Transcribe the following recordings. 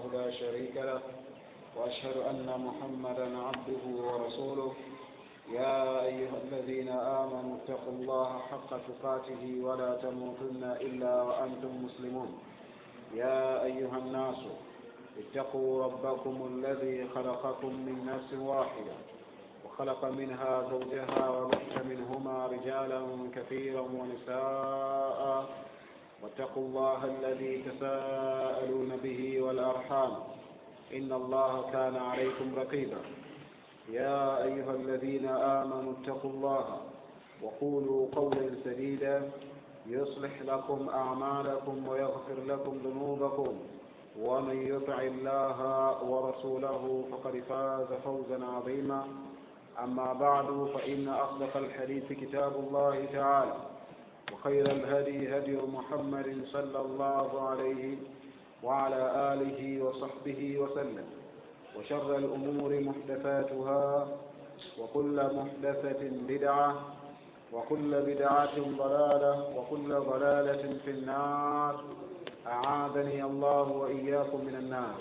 لا شريك له وأشهد أن محمدا عبده ورسوله يا أيها الذين آمنوا اتقوا الله حق تقاته ولا تموتن إلا وأنتم مسلمون يا أيها الناس اتقوا ربكم الذي خلقكم من نفس واحدة وخلق منها زوجها وبث منهما رجالا كثيرا ونساء واتقوا الله الذي تساءلون به والأرحام إن الله كان عليكم رقيبا يا أيها الذين آمنوا اتقوا الله وقولوا قولا سديدا يصلح لكم أعمالكم ويغفر لكم ذنوبكم ومن يطع الله ورسوله فقد فاز فوزا عظيما أما بعد فإن أصدق الحديث كتاب الله تعالى وخير الهدي هدي محمد صلى الله عليه وعلى آله وصحبه وسلم وشر الأمور محدثاتها وكل محدثة بدعة وكل بدعة ضلالة وكل ضلالة في النار أعاذني الله وإياكم من النار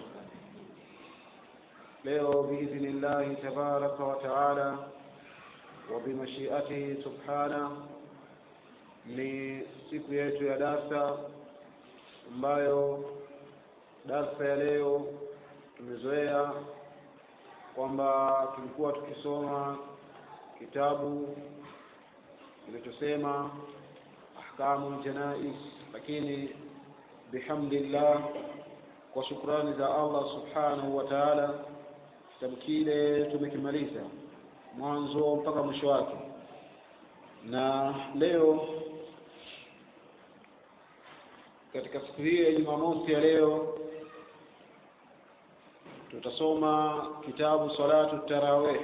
leo biidhnillahi tabaraka wa taala wa bimashiatihi subhana ni siku yetu ya darsa ambayo darsa ya leo tumezoea kwamba tulikuwa tukisoma kitabu kilichosema ahkamu ljanais lakini bihamdillah kwa shukrani za allah subhanahu wa taala kitabu kile tumekimaliza mwanzo mpaka mwisho wake na leo katika siku hii ya jumamosi ya leo tutasoma kitabu salatu tarawih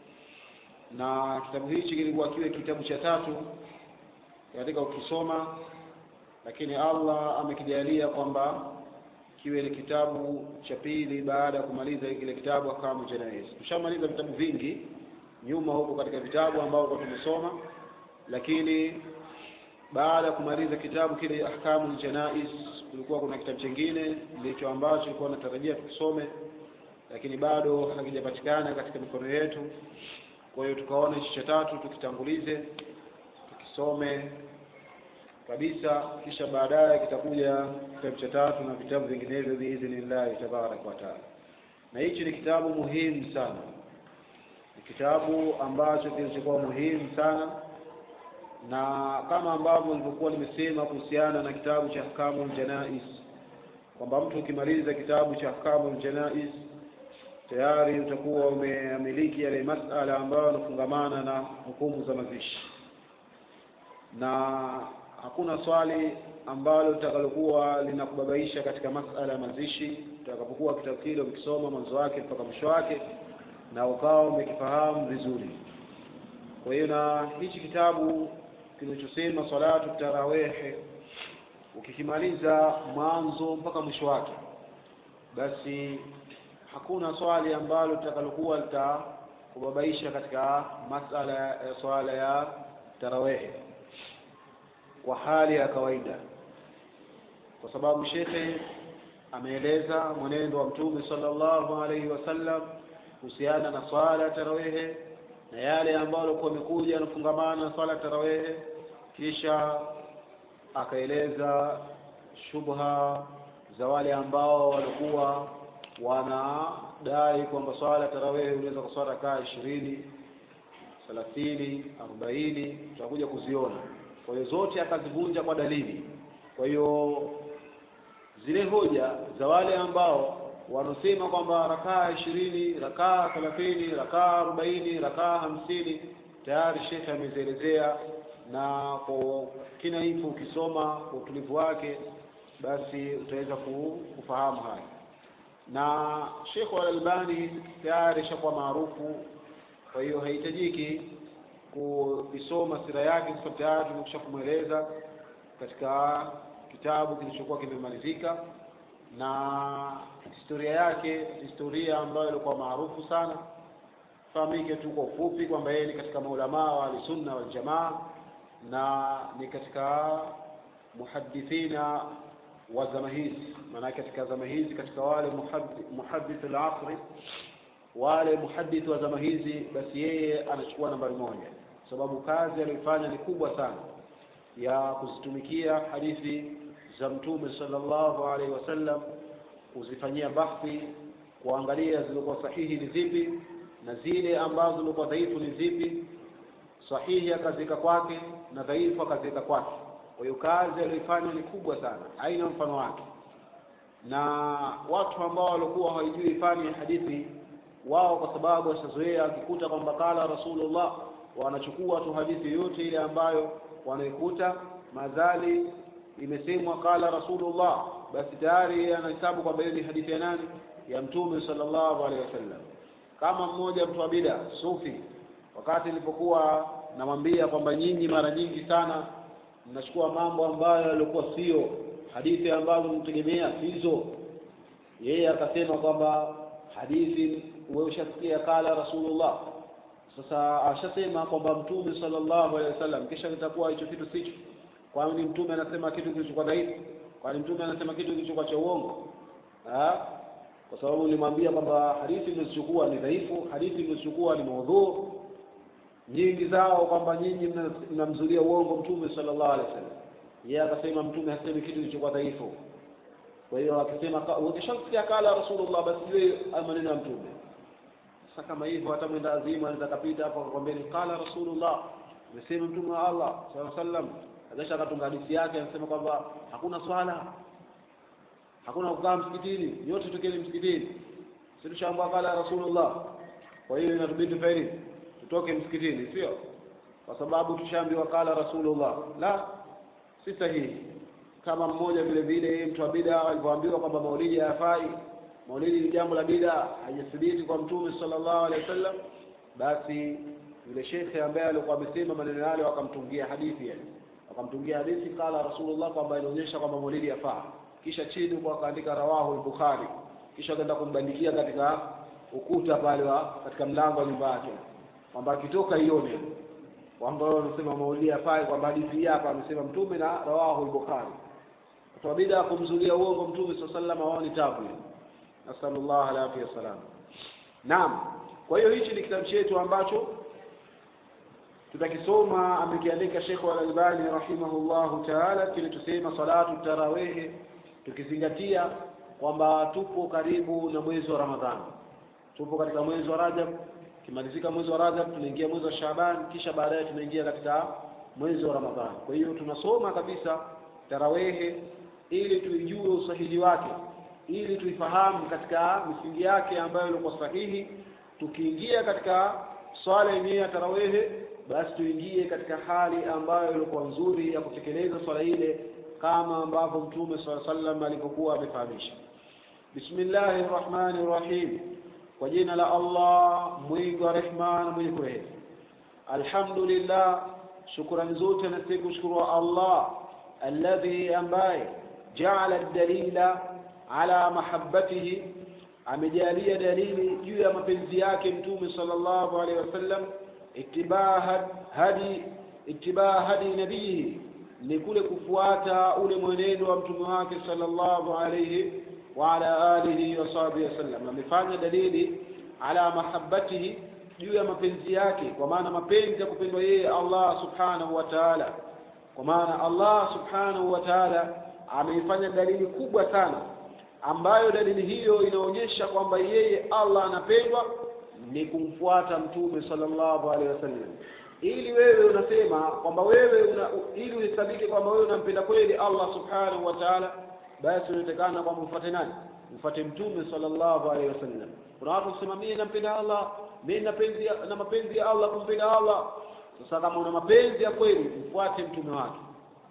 na kitabu hichi kilikuwa kiwe kitabu cha tatu katika ukisoma lakini allah amekijalia kwamba kiwe ni kitabu cha pili baada ya kumaliza kile kitabu ahkamu janais tushamaliza vitabu vingi nyuma huko katika vitabu ambavyo tumesoma lakini baada ya kumaliza kitabu kile ahkamu janais kulikuwa kuna kitabu chingine ndicho ambacho ilikuwa natarajia tukisome lakini bado hakijapatikana katika mikono yetu kwa hiyo tukaona hichi cha tatu tukitangulize tukisome kabisa kisha baadaye kitakuja kitabu cha tatu na vitabu vinginevyo biidhnillahi tabaraka wa taala na hichi ni kitabu muhimu sana ni kitabu ambacho kilichokuwa muhimu sana na kama ambavyo nilivyokuwa nimesema kuhusiana na kitabu cha ahkamu ljanais kwamba mtu ukimaliza kitabu cha ahkamu ljanais tayari utakuwa umeamiliki yale masala ambayo yanafungamana na hukumu za mazishi na hakuna swali ambalo litakalokuwa linakubabaisha katika masala ya mazishi utakapokuwa kitabu kile ukisoma mwanzo wake mpaka mwisho wake na ukawa umekifahamu vizuri kwa hiyo na hichi kitabu kinachosema salatu tarawehe ukikimaliza mwanzo mpaka mwisho wake basi hakuna swali ambalo litakalokuwa litakubabaisha katika masala ya swala ya tarawehe kwa hali ya kawaida kwa sababu shekhe ameeleza mwenendo wa mtume sallallahu alaihi wasallam kuhusiana na swala ya tarawehe na yale ambayo alikuwa amekuja yanafungamana na swala ya tarawehe kisha akaeleza shubha za wale ambao walikuwa wanadai kwamba swala ya tarawehe unaweza kuswala kaa ishirini thelathini arobaini tutakuja kuziona kwa hiyo zote akazivunja kwa dalili kwa hiyo zile hoja za wale ambao wanaosema kwamba rakaa ishirini rakaa thelathini rakaa arobaini rakaa hamsini tayari shekhe amezielezea na kwa kina hivyo ukisoma kwa utulivu wake basi utaweza kufahamu haya na shekhe walalbani tayari ishakuwa maarufu kwa hiyo haihitajiki kuisoma sira yake kwa sababu tayari tumekusha kumweleza katika kitabu kilichokuwa kimemalizika na historia yake historia ambayo ilikuwa maarufu sana fahamike tu kwa ufupi kwamba yeye ni katika maulamaa wa ahlusunna waljamaa na ni katika muhadithina wa zama hizi maanake katika zama hizi katika wale muhadith al-asri wale muhadith wa zama hizi basi yeye anachukua nambari moja sababu kazi aliyoifanya ni kubwa sana ya kuzitumikia hadithi za mtume sallallahu alaihi wasallam kuzifanyia bahthi kuangalia zilizokuwa sahihi ni zipi na zile ambazo zilikuwa dhaifu ni zipi sahihi akaziweka kwake na dhaifu akaziweka kwake kwa hiyo kazi aliyoifanya ni kubwa sana haina mfano wake na watu ambao walikuwa hawajui fani ya hadithi wao kwa sababu washazoea akikuta kwamba kala rasulullah wanachukua tu hadithi yote ile ambayo wanaikuta madhali imesemwa kala rasulullah basi tayari anahesabu kwamba hiyo ni hadithi ya nani ya mtume sallallahu alaihi wasallam kama mmoja mtu wa bida sufi wakati nilipokuwa namwambia kwamba nyinyi mara nyingi sana mnachukua mambo ambayo yalikuwa sio hadithi ambazo mtegemea hizo yeye akasema kwamba hadithi wewe ushasikia kala rasulullah sasa ashasema kwamba mtume sallallahu alaihi wasallam kisha itakuwa hicho kitu sicho kwani mtume anasema kitu kilichokuwa dhaifu kwani mtume anasema kitu kilichokuwa cha uongo kwa sababu nilimwambia kwamba hadithi mlizochukua ni dhaifu hadithi mlizochukua ni maudhu nyingi zao kwamba nyinyi mnamzulia uongo mtume sallallahu alaihi wasallam yeye akasema mtume hasemi kitu kilichokuwa dhaifu kwa hiyo akisema ukishamsikia kala rasulullah basi iwe maneno ya mtume sasa kama hivyo hata mwenda azima anaweza kapita hapo akakwambia ni kala rasulullah amesema mtume wa Allah sallallahu alaihi wasallam akisha akatunga hadithi yake anasema kwamba hakuna swala hakuna kukaa msikitini yote tukeni msikitini sisi tushaambia kala rasulullah kwa hiyo inatubidi tufanye tutoke msikitini sio kwa sababu tushaambiwa kala rasulullah la si sahihi kama mmoja vile vile mtu wa bida alivyoambiwa kwamba maulidi hayafai maulidi ni jambo la bida haijathibiti kwa mtume sallallahu alaihi wasallam basi yule shekhe ambaye alikuwa amesema maneno yale wakamtungia hadithi yani wakamtungia hadithi kala rasulullah kwamba inaonyesha kwamba maulidi yafaa kisha chini kwa akaandika rawahu al-bukhari kisha akaenda kumbandikia katika ukuta pale wa katika mlango wa nyumba yake kwamba akitoka ione kwamba wanasema maulidi yafai kwamba hadithi hapa amesema mtume na rawahu al-bukhari kwa bida kumzulia uongo mtume sallallahu alaihi wasallam ni tabu nasallallahu alaihi wasallam naam kwa hiyo hichi ni kitabu chetu ambacho tutakisoma amekiandika Sheikh Al-Albani rahimahullahu ta'ala kile tusema salatu tarawih tukizingatia kwamba tupo karibu na mwezi wa Ramadhani tupo katika mwezi wa Rajab kimalizika mwezi wa Rajab tunaingia mwezi wa Shaaban kisha baadaye tunaingia katika mwezi wa Ramadhani kwa hiyo tunasoma kabisa tarawehe ili tuijue usahihi wake ili tuifahamu katika misingi yake ambayo ilikuwa sahihi tukiingia katika swala yenyewe ya tarawehe basi tuingie katika hali ambayo ilikuwa nzuri ya kutekeleza swala ile kama ambavyo mtume swalla sallam alipokuwa amefahamisha bismillahir rahmanir rahim kwa jina la Allah mwingi wa rehma na mwenye kurehemu alhamdulillah shukrani zote na kushukuru Allah alladhi ambaye jaala dalila ala mahabbatihi amejalia dalili juu ya mapenzi yake mtume sallallahu alaihi wasallam itibaa hadi itibaa hadi nabii ni kule kufuata ule mwenendo wa mtume wake sallallahu alaihi wa ala alihi wa sahbihi wasallam amefanya dalili ala mahabbatihi juu ya mapenzi yake kwa maana mapenzi ya kupendwa yeye Allah subhanahu wa ta'ala kwa maana Allah subhanahu wa ta'ala ameifanya dalili kubwa sana ambayo dalili hiyo inaonyesha kwamba yeye Allah anapendwa ni kumfuata mtume sallallahu alaihi wasallam ili wewe unasema kwamba wewe una, ili uhesabike kwamba wewe unampenda kweli Allah subhanahu wa ta'ala basi unatakana kwamba ufuate nani ufuate mtume sallallahu alaihi wasallam kuna watu kusema mimi nampenda Allah mimi napenzi na mapenzi ya Allah kumpenda Allah sasa kama una mapenzi ya kweli mfuate mtume wake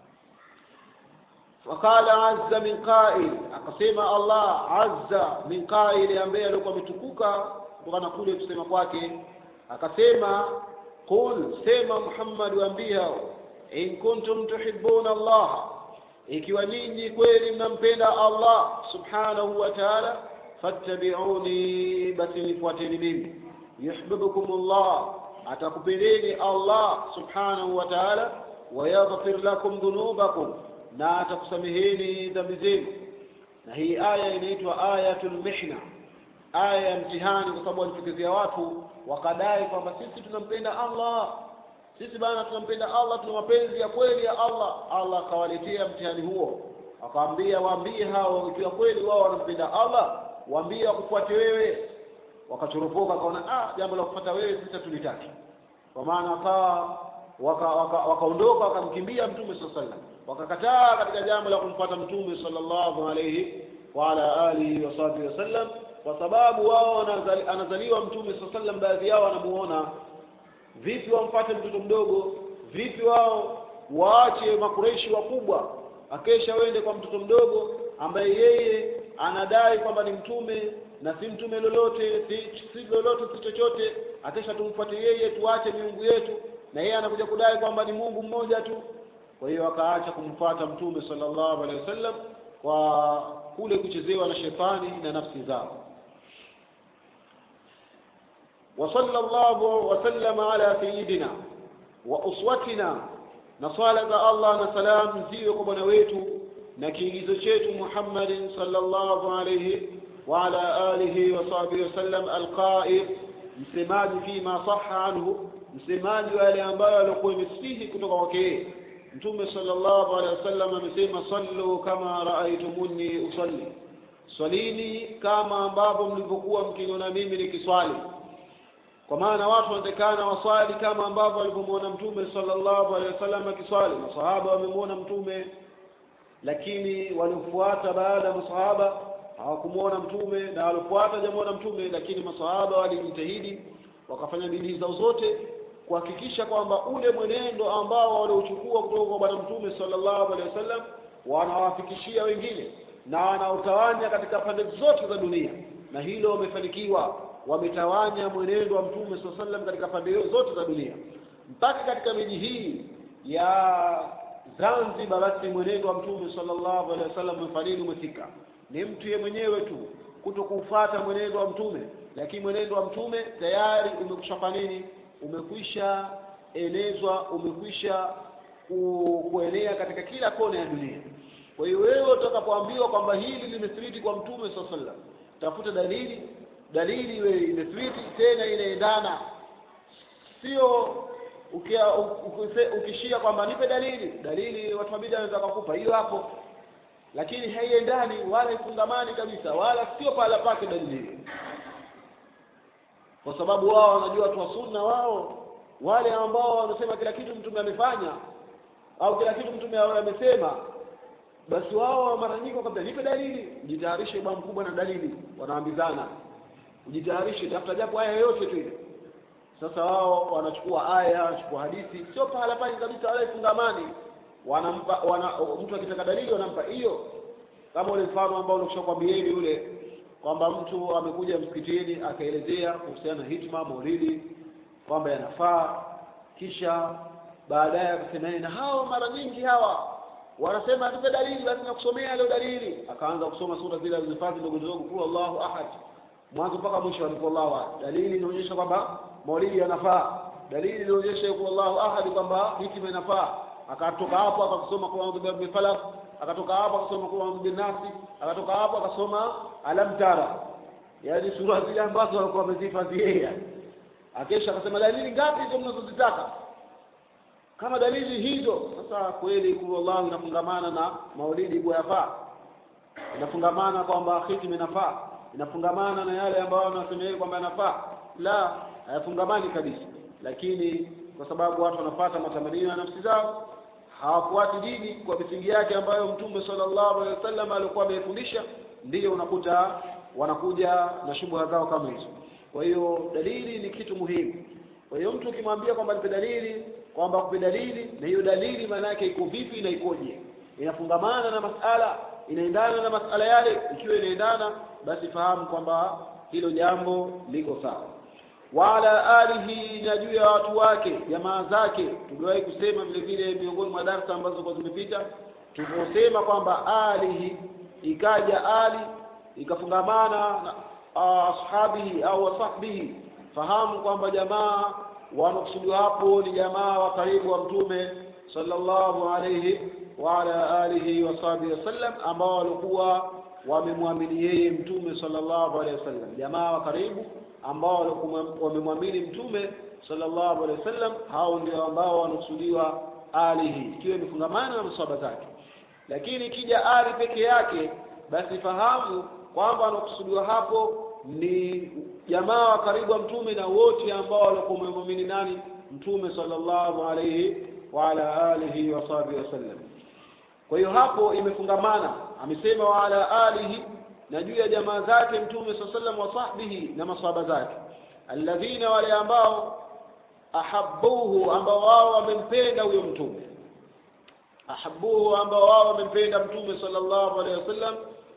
وقال عز من قائل akasema Allah azza min qail ambaye alikuwa ametukuka kutokana kule kusema kwake akasema qul sema Muhammad waambia in kuntum tuhibbuna Allah ikiwa ninyi kweli mnampenda Allah subhanahu wa ta'ala fattabi'uni basi nifuateni mimi yuhibbukum Allah atakupendeni Allah subhanahu wa ta'ala wayaghfir lakum dhunubakum na atakusameheni dhambi zenu na hii aya inaitwa ayatul mihna aya ya mtihani kwa sababu walitokezea watu wakadai kwamba sisi tunampenda Allah sisi bana tunampenda Allah tuna mapenzi ya kweli ya Allah Allah akawaletea mtihani huo akawaambia waambie hao ikiwa kweli wao wanampenda Allah waambie wakufuate wewe wakachoropoka akaona ah jambo la kufuata wewe sisi tulitaki kwa maana akawa wakaondoka waka, waka wakamkimbia mtume sallallahu alaihi wasallam wakakataa katika jambo la kumfuata mtume sallallahu alaihi wa ala alihi wa sahbihi wasallam kwa sababu wao anazaliwa mtume sallallahu alaihi wasallam baadhi yao wanamuona vipi wamfuate mtoto mdogo vipi wao waache makureishi wakubwa akesha wende kwa mtoto mdogo ambaye yeye anadai kwamba ni mtume na si mtume lolote si, si lolote si chochote akesha tumfuate yeye tuache miungu yetu na yeye anakuja kudai kwamba ni Mungu mmoja tu kwa hiyo akaacha kumfuata mtume sallallahu alaihi wasallam kwa kule kuchezewa na shetani na nafsi zao وصلى الله وسلم على سيدنا وأسوتنا نصالة الله نسلام زيو قبنا ويتو نكيجز شيت محمد صلى الله عليه وعلى آله وصحبه وسلم القائل msemaji fima saha anhu msemaji wa yale ambayo alikuwa imesihi kutoka kwake mtume sallallahu alaihi wasallam amesema sallu kama raaitumuni usalli swalini kama ambavyo mlivyokuwa mkiniona mimi nikiswali kwa maana watu wanatakana waswali kama ambavyo walivyomwona mtume sallallahu alaihi wasallam akiswali masahaba wamemwona mtume lakini waliofuata baada ya masahaba hawakumwona mtume na waliofuata hajamuona mtume lakini masahaba walijitahidi wakafanya bidii zao zote kuhakikisha kwamba ule mwenendo ambao waliochukua kutoka kwa bwana mtume sallallahu alaihi wasallam wanawafikishia wengine na wanaotawanya katika pande zote za dunia na hilo wamefanikiwa wametawanya mwenendo wa mtume saa sallam katika pande zote za dunia mpaka katika miji hii ya Zanzibar basi mwenendo wa mtume sallallahu alaihi wasallam umefanini umefika ni mtu yeye mwenyewe tu kuto kufuata mwenendo wa mtume lakini mwenendo wa mtume tayari umekwisha nini umekwisha enezwa umekwisha ku, kuenea katika kila kona ya dunia kwa hiyo wewe utakapoambiwa kwamba hili limethibiti kwa mtume sallallahu alaihi wasallam tafuta dalili dalili iwe imethibiti tena inaendana sio ukia, ukise, ukishia kwamba nipe dalili dalili watu wa bid'a wanaweza kukupa hiyo hapo lakini haiendani wala ifungamani kabisa wala sio pahala pake dalili hiyo kwa sababu wao wanajua watu wa sunna wao wale ambao wanasema kila kitu mtume amefanya au kila kitu mtume amesema basi wao mara nyingi wakambia nipe dalili jitayarishe bwana mkubwa na dalili wanaambizana ujitayarishe tafuta japo aya yoyote tu ile sasa wao wanachukua aya wanachukua hadithi sio pahala pale kabisa wala ifungamani wanampa wana, mtu akitaka dalili wanampa hiyo kama ule mfano ambao nilishakwambieni yule kwamba mtu amekuja msikitini akaelezea kuhusiana na hitma maulidi kwamba yanafaa kisha baadaye akasema na hao mara nyingi hawa wanasema tupe dalili basi nakusomea leo dalili akaanza kusoma sura zile alizofadhi ndogo ndogo kul Allahu ahad mwanzo mpaka mwisho alipoallahu ahad dalili inaonyesha kwamba maulidi yanafaa dalili inaonyesha kul Allahu ahad kwamba hitima inafaa akatoka hapo akasoma kul a'udhu birabbil falaq akatoka hapo akasoma kul a'udhu bin nasi akatoka hapo akasoma alam tara yaani sura zile ambazo walikuwa wamezihifadhi yeye akesha akasema dalili ngapi hizo mnazozitaka kama dalili hizo sasa kweli kullallahu inafungamana na maulidi yafaa inafungamana kwamba hitim inafaa inafungamana na yale ambayo wanasemea kwamba yanafaa la hayafungamani kabisa lakini kwa sababu watu wanafuata matamanio ya nafsi zao hawafuati dini kwa misingi yake ambayo mtume sallallahu alaihi wasallam alikuwa amefundisha ndiyo unakuta wanakuja na shubha zao kama hizo kwa hiyo dalili ni kitu muhimu kwa hiyo mtu ukimwambia kwamba nipe dalili kwamba kupe dalili na hiyo dalili maana yake iko vipi na ikoje inafungamana na masala inaendana na masala yale ikiwa inaendana basi fahamu kwamba hilo jambo liko sawa wala alihi na juu ya watu wake jamaa zake tuliwahi kusema vile vile miongoni mwa darsa ambazo kwa zimepita tuliposema kwamba alihi ikaja ali ikafungamana na ashabihi au wasahbihi fahamu kwamba jamaa wanakusudiwa hapo ni jamaa wa karibu wa mtume sallallahu alayhi wa ala alihi wa sahbihi wasallam ambao walikuwa wamemwamini yeye mtume sallallahu alaihi wasallam jamaa wa karibu ambao walikuwa wamemwamini mtume sallallahu alaihi wasallam hao ndio ambao wanakusudiwa alihi ikiwa imefungamana na maswahaba zake lakini ikija ali peke yake basi fahamu kwamba wanakusudiwa hapo ni jamaa wa karibu wa mtume na wote ambao walikuwa wamemwamini nani mtume sallallahu alaihi wa ala alihi wa sahbihi wasallam kwa hiyo hapo imefungamana amesema wa ala alihi na juu ya jamaa zake mtume saa sallam wa sahbihi na masahaba zake alladhina wale ambao ahabbuhu ambao wao wamempenda huyo mtume ahabbuhu ambao wao wamempenda mtume sallallahu alaihi wasallam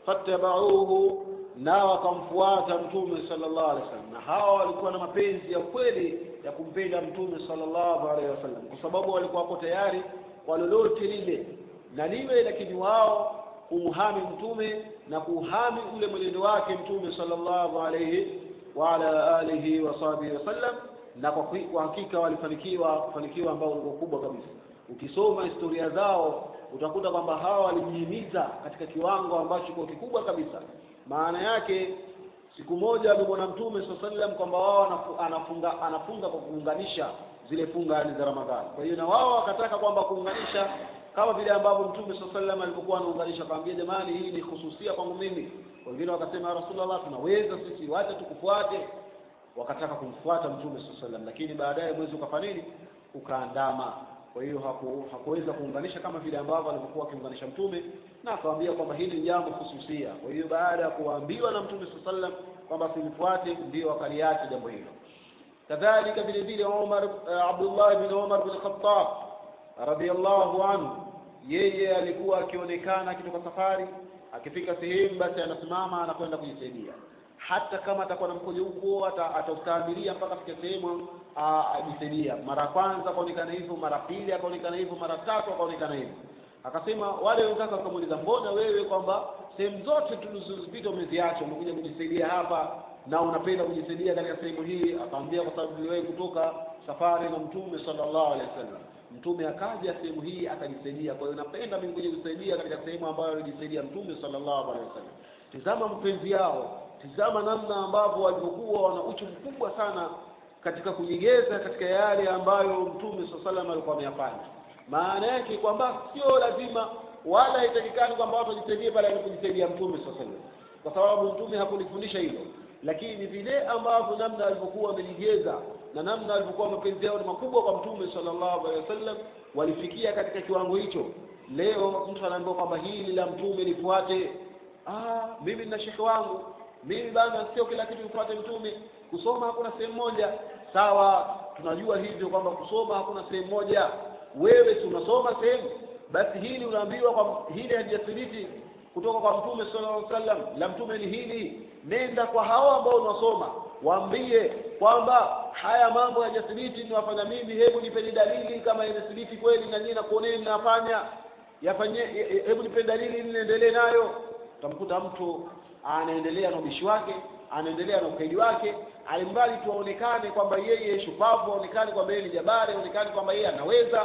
fattabauhu na wakamfuata mtume sallallahu alaihi wasallam na hawa walikuwa na mapenzi ya kweli ya kumpenda mtume sallallahu alaihi wasallam kwa sababu walikuwa wako tayari kwa lolote lile na liwe lakini wao kumhami mtume na kuhami ule mwenendo wake mtume sallallahu alaihi wa ala alihi wa sahbihi wasallam na kwa kwa hakika walifanikiwa kufanikiwa ambao ulikuwa kubwa kabisa ukisoma historia zao utakuta kwamba hawa walijihimiza katika kiwango ambacho kiko kikubwa kabisa maana yake siku moja alimwona mtume saa sallam kwamba wao anafunga anafunga kwa kuunganisha zile funga yani za ramadhani kwa hiyo na wao wakataka kwamba kuunganisha kama vile ambavyo mtume saa sallam alipokuwa anaunganisha akamwambia jamani hii ni hususia kwangu mimi wengine wakasema ya rasulullah tunaweza sisi wacha tukufuate wakataka kumfuata mtume saa sallam lakini baadaye mwezi ukafanya nini ukaandama kwa hiyo haku, hakuweza kuunganisha kama vile ambavyo alivyokuwa akiunganisha mtume na akamwambia kwamba hili ni jambo hususia kwa hiyo baada ya kuambiwa na mtume saa sallam kwamba simfuate ndio wakaliacha jambo hilo kadhalika vile vile Umar uh, Abdullah bin Umar bin Khattab radhiallahu anhu yeye alikuwa akionekana akitoka safari akifika sehemu basi anasimama anakwenda kujisaidia hata kama atakuwa na mkojo huko ataustahimilia mpaka afike sehemu ajisaidia mara kwanza akaonekana hivyo mara pili akaonekana hivyo mara tatu akaonekana hivyo akasema wale wenzake wakamuuliza mbona wewe kwamba sehemu zote tulizozipita umeziacha umekuja kujisaidia hapa na unapenda kujisaidia katika sehemu hii akamwambia kwa sababu niliwahi kutoka safari na mtume sallallahu alaihi wasallam mtume akaja sehemu hii akajisaidia kwa hiyo napenda mimi kuja kujisaidia katika sehemu ambayo alijisaidia mtume sallallahu alaihi wasallam tizama mpenzi yao tizama namna ambavyo walivyokuwa wana uchu mkubwa sana katika kujigeza katika yale ambayo mtume saa salam alikuwa ameyafanya maana yake kwamba sio lazima wala haitakikani kwamba watu wajisaidie pale alipojisaidia mtume saa salam kwa sababu mtume hakulifundisha hilo lakini vile ambavyo namna alivyokuwa wamejigeza na namna alivyokuwa mapenzi yao ni makubwa kwa mtume sallallahu alaihi wasallam walifikia katika kiwango hicho leo mtu anaambiwa kwamba hili la mtume lifuate ah mimi nina shekhe wangu mimi bana sio kila kitu nifuate mtume kusoma hakuna sehemu moja sawa tunajua hivyo kwamba kusoma hakuna sehemu moja wewe si unasoma sehemu basi hili unaambiwa kwa hili halijathibiti kutoka kwa mtume sallallahu alaihi wasallam la mtume ni hili nenda kwa hao ambao unasoma waambie kwamba haya mambo hayajathibiti niwafanya mimi hebu nipeni dalili kama imethibiti kweli na nyinyi nakuoneni mnafanya yafanye hebu nipeni dalili ili niendelee nayo utamkuta mtu anaendelea na ubishi wake anaendelea na ukaidi wake alimbali tu aonekane kwamba yeye shupavu aonekane kwamba yeye ni jabari aonekane kwamba yeye anaweza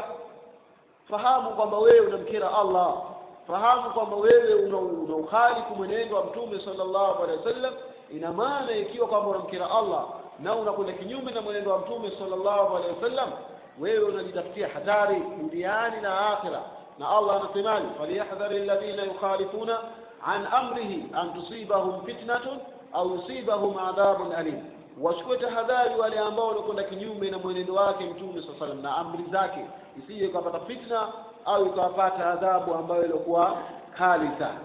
fahamu kwamba wewe unamkera Allah fahamu kwamba wewe una, una ukhalifu mwenendo wa mtume sallallahu alaihi wasallam ina maana ikiwa kwamba unamkera Allah na unakwenda kinyume na mwenendo wa mtume sallallahu alaihi wasallam wewe unajitafutia hatari duniani na akhira na Allah anasemaje falyahdhari alladhina yukhalifuna an amrihi an tusibahum fitnatun au yusibahum adhabun alim wachukue tahadhari wale ambao wanakwenda kinyume na mwenendo wake mtume saa salam na amri zake isije ikapata fitna au ikawapata adhabu ambayo ilikuwa kali sana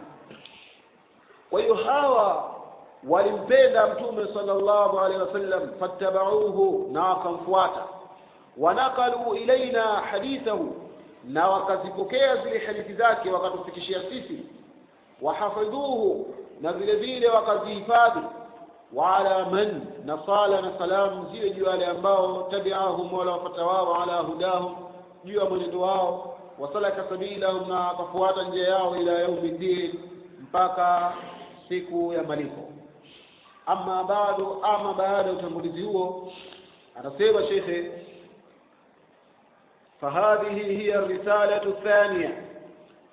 kwa hiyo hawa walimpenda mtume sallallahu alaihi wasallam fattabauhu na wakamfuata wanakalu ilaina hadithahu na wakazipokea zile hadithi zake wakatufikishia sisi wahafidhuhu na vile vile wakazihifadhi waala man na sala na salamu ziwe juu wale ambao tabiahum wala wafata wao ala hudahum juu ya mwenendo wao wasalaka sabilahum na wakafuata njia yao ila yaumi ddin mpaka siku ya malipo ama bado ama baada ya utangulizi huo anasema shekhe فهذه هي الرسالة الثانية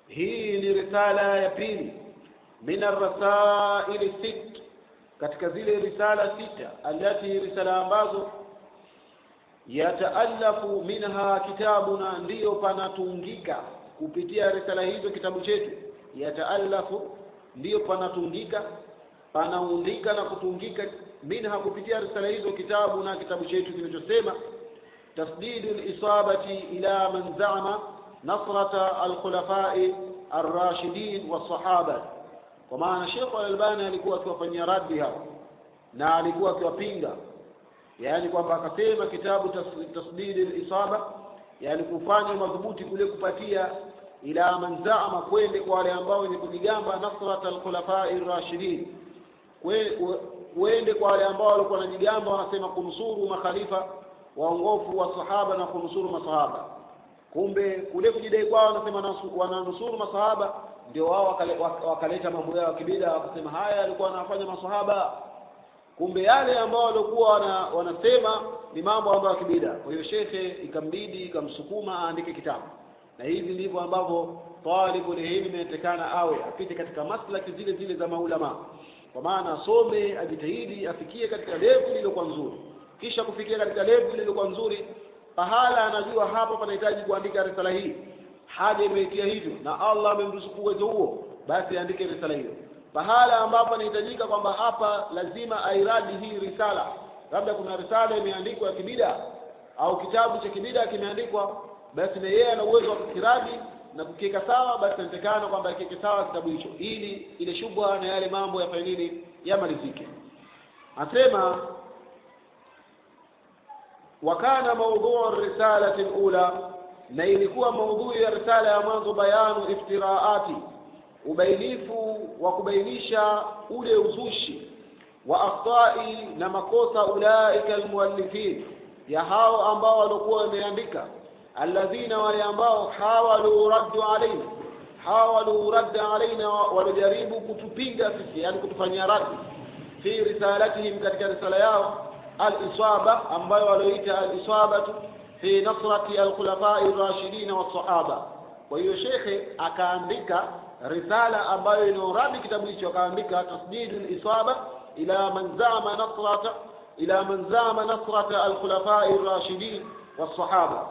hii ni risala ya pili min arrasaili sit katika zile risala sita allati risala ambazo yataallafu minha kitabuna ndiyo panatungika kupitia risala hizo kitabu chetu yataallafu ndiyo panatungika panaundika na kutungika minha kupitia risala hizo kitabu na kitabu chetu kinachosema tasdidu lisabati ila man zama nasrata alkhulafai arrashidin wasahaba kwa maana Sheikh Al-Albani alikuwa akiwafanyia raddi hao na alikuwa akiwapinga yaani kwamba akasema kitabu tas- tasdidi al-isaba yani kufanya madhubuti kule kupatia ila man zaama kwende kwa wale ambao wenye kujigamba nasrat al-khulafai rashidin kwende kwa wale ambao walikuwa wanajigamba wanasema kunusuru makhalifa waongofu wa sahaba na kunusuru masahaba kumbe kule kujidai kwao wanasema nasu- wananusuru masahaba ndio wao wakale- wak- wakaleta mambo yao ya kibida wakasema haya alikuwa anafanya masahaba kumbe yale ambao walikuwa wana, wanasema ni mambo ambayo ya kibida kwa hiyo shekhe ikambidi ikamsukuma aandike kitabu na hivi ndivyo ambavyo talibul ilmi inatakana awe apite katika maslaki zile zile za maulama kwa maana asome ajitahidi afikie katika level iliyokuwa nzuri kisha kufikia katika level iliyokuwa nzuri pahala anajua hapa panahitaji kuandika risala hii haja imeitia hivyo na Allah amemruzuku uwezo huo basi andike risala hiyo pahala ambapo anahitajika kwamba hapa lazima airadi hii risala labda kuna risala imeandikwa ya kibida au kitabu cha kibida kimeandikwa basi na yeye ana uwezo wa kukiradi na kukiweka sawa basi inatakana kwamba akiweke sawa kitabu hicho ili ile shubha na yale mambo yafanye nini yamalizike anasema wakana maudhuu risalati lula na ilikuwa maudhui ya risala ya mwanzo bayanu iftiraati ubainifu wa kubainisha ule uzushi wa akhtai na makosa ulaika almuallifin ya hao ambao walikuwa wameandika alladhina wale ambao hawalu raddu alaina hawalu radda alaina walijaribu kutupinga sisi yani kutufanyia raddi fi risalatihim katika risala yao al-isaba ambayo walioita al-isabatu fi nasrati al-khulafai ar-rashidin was-sahaba kwa hiyo shekhe akaandika risala ambayo inauradi kitabu hicho akaandika tasdidul isaba ila man zama nasrata ila man zama nasrata al-khulafai ar-rashidin was-sahaba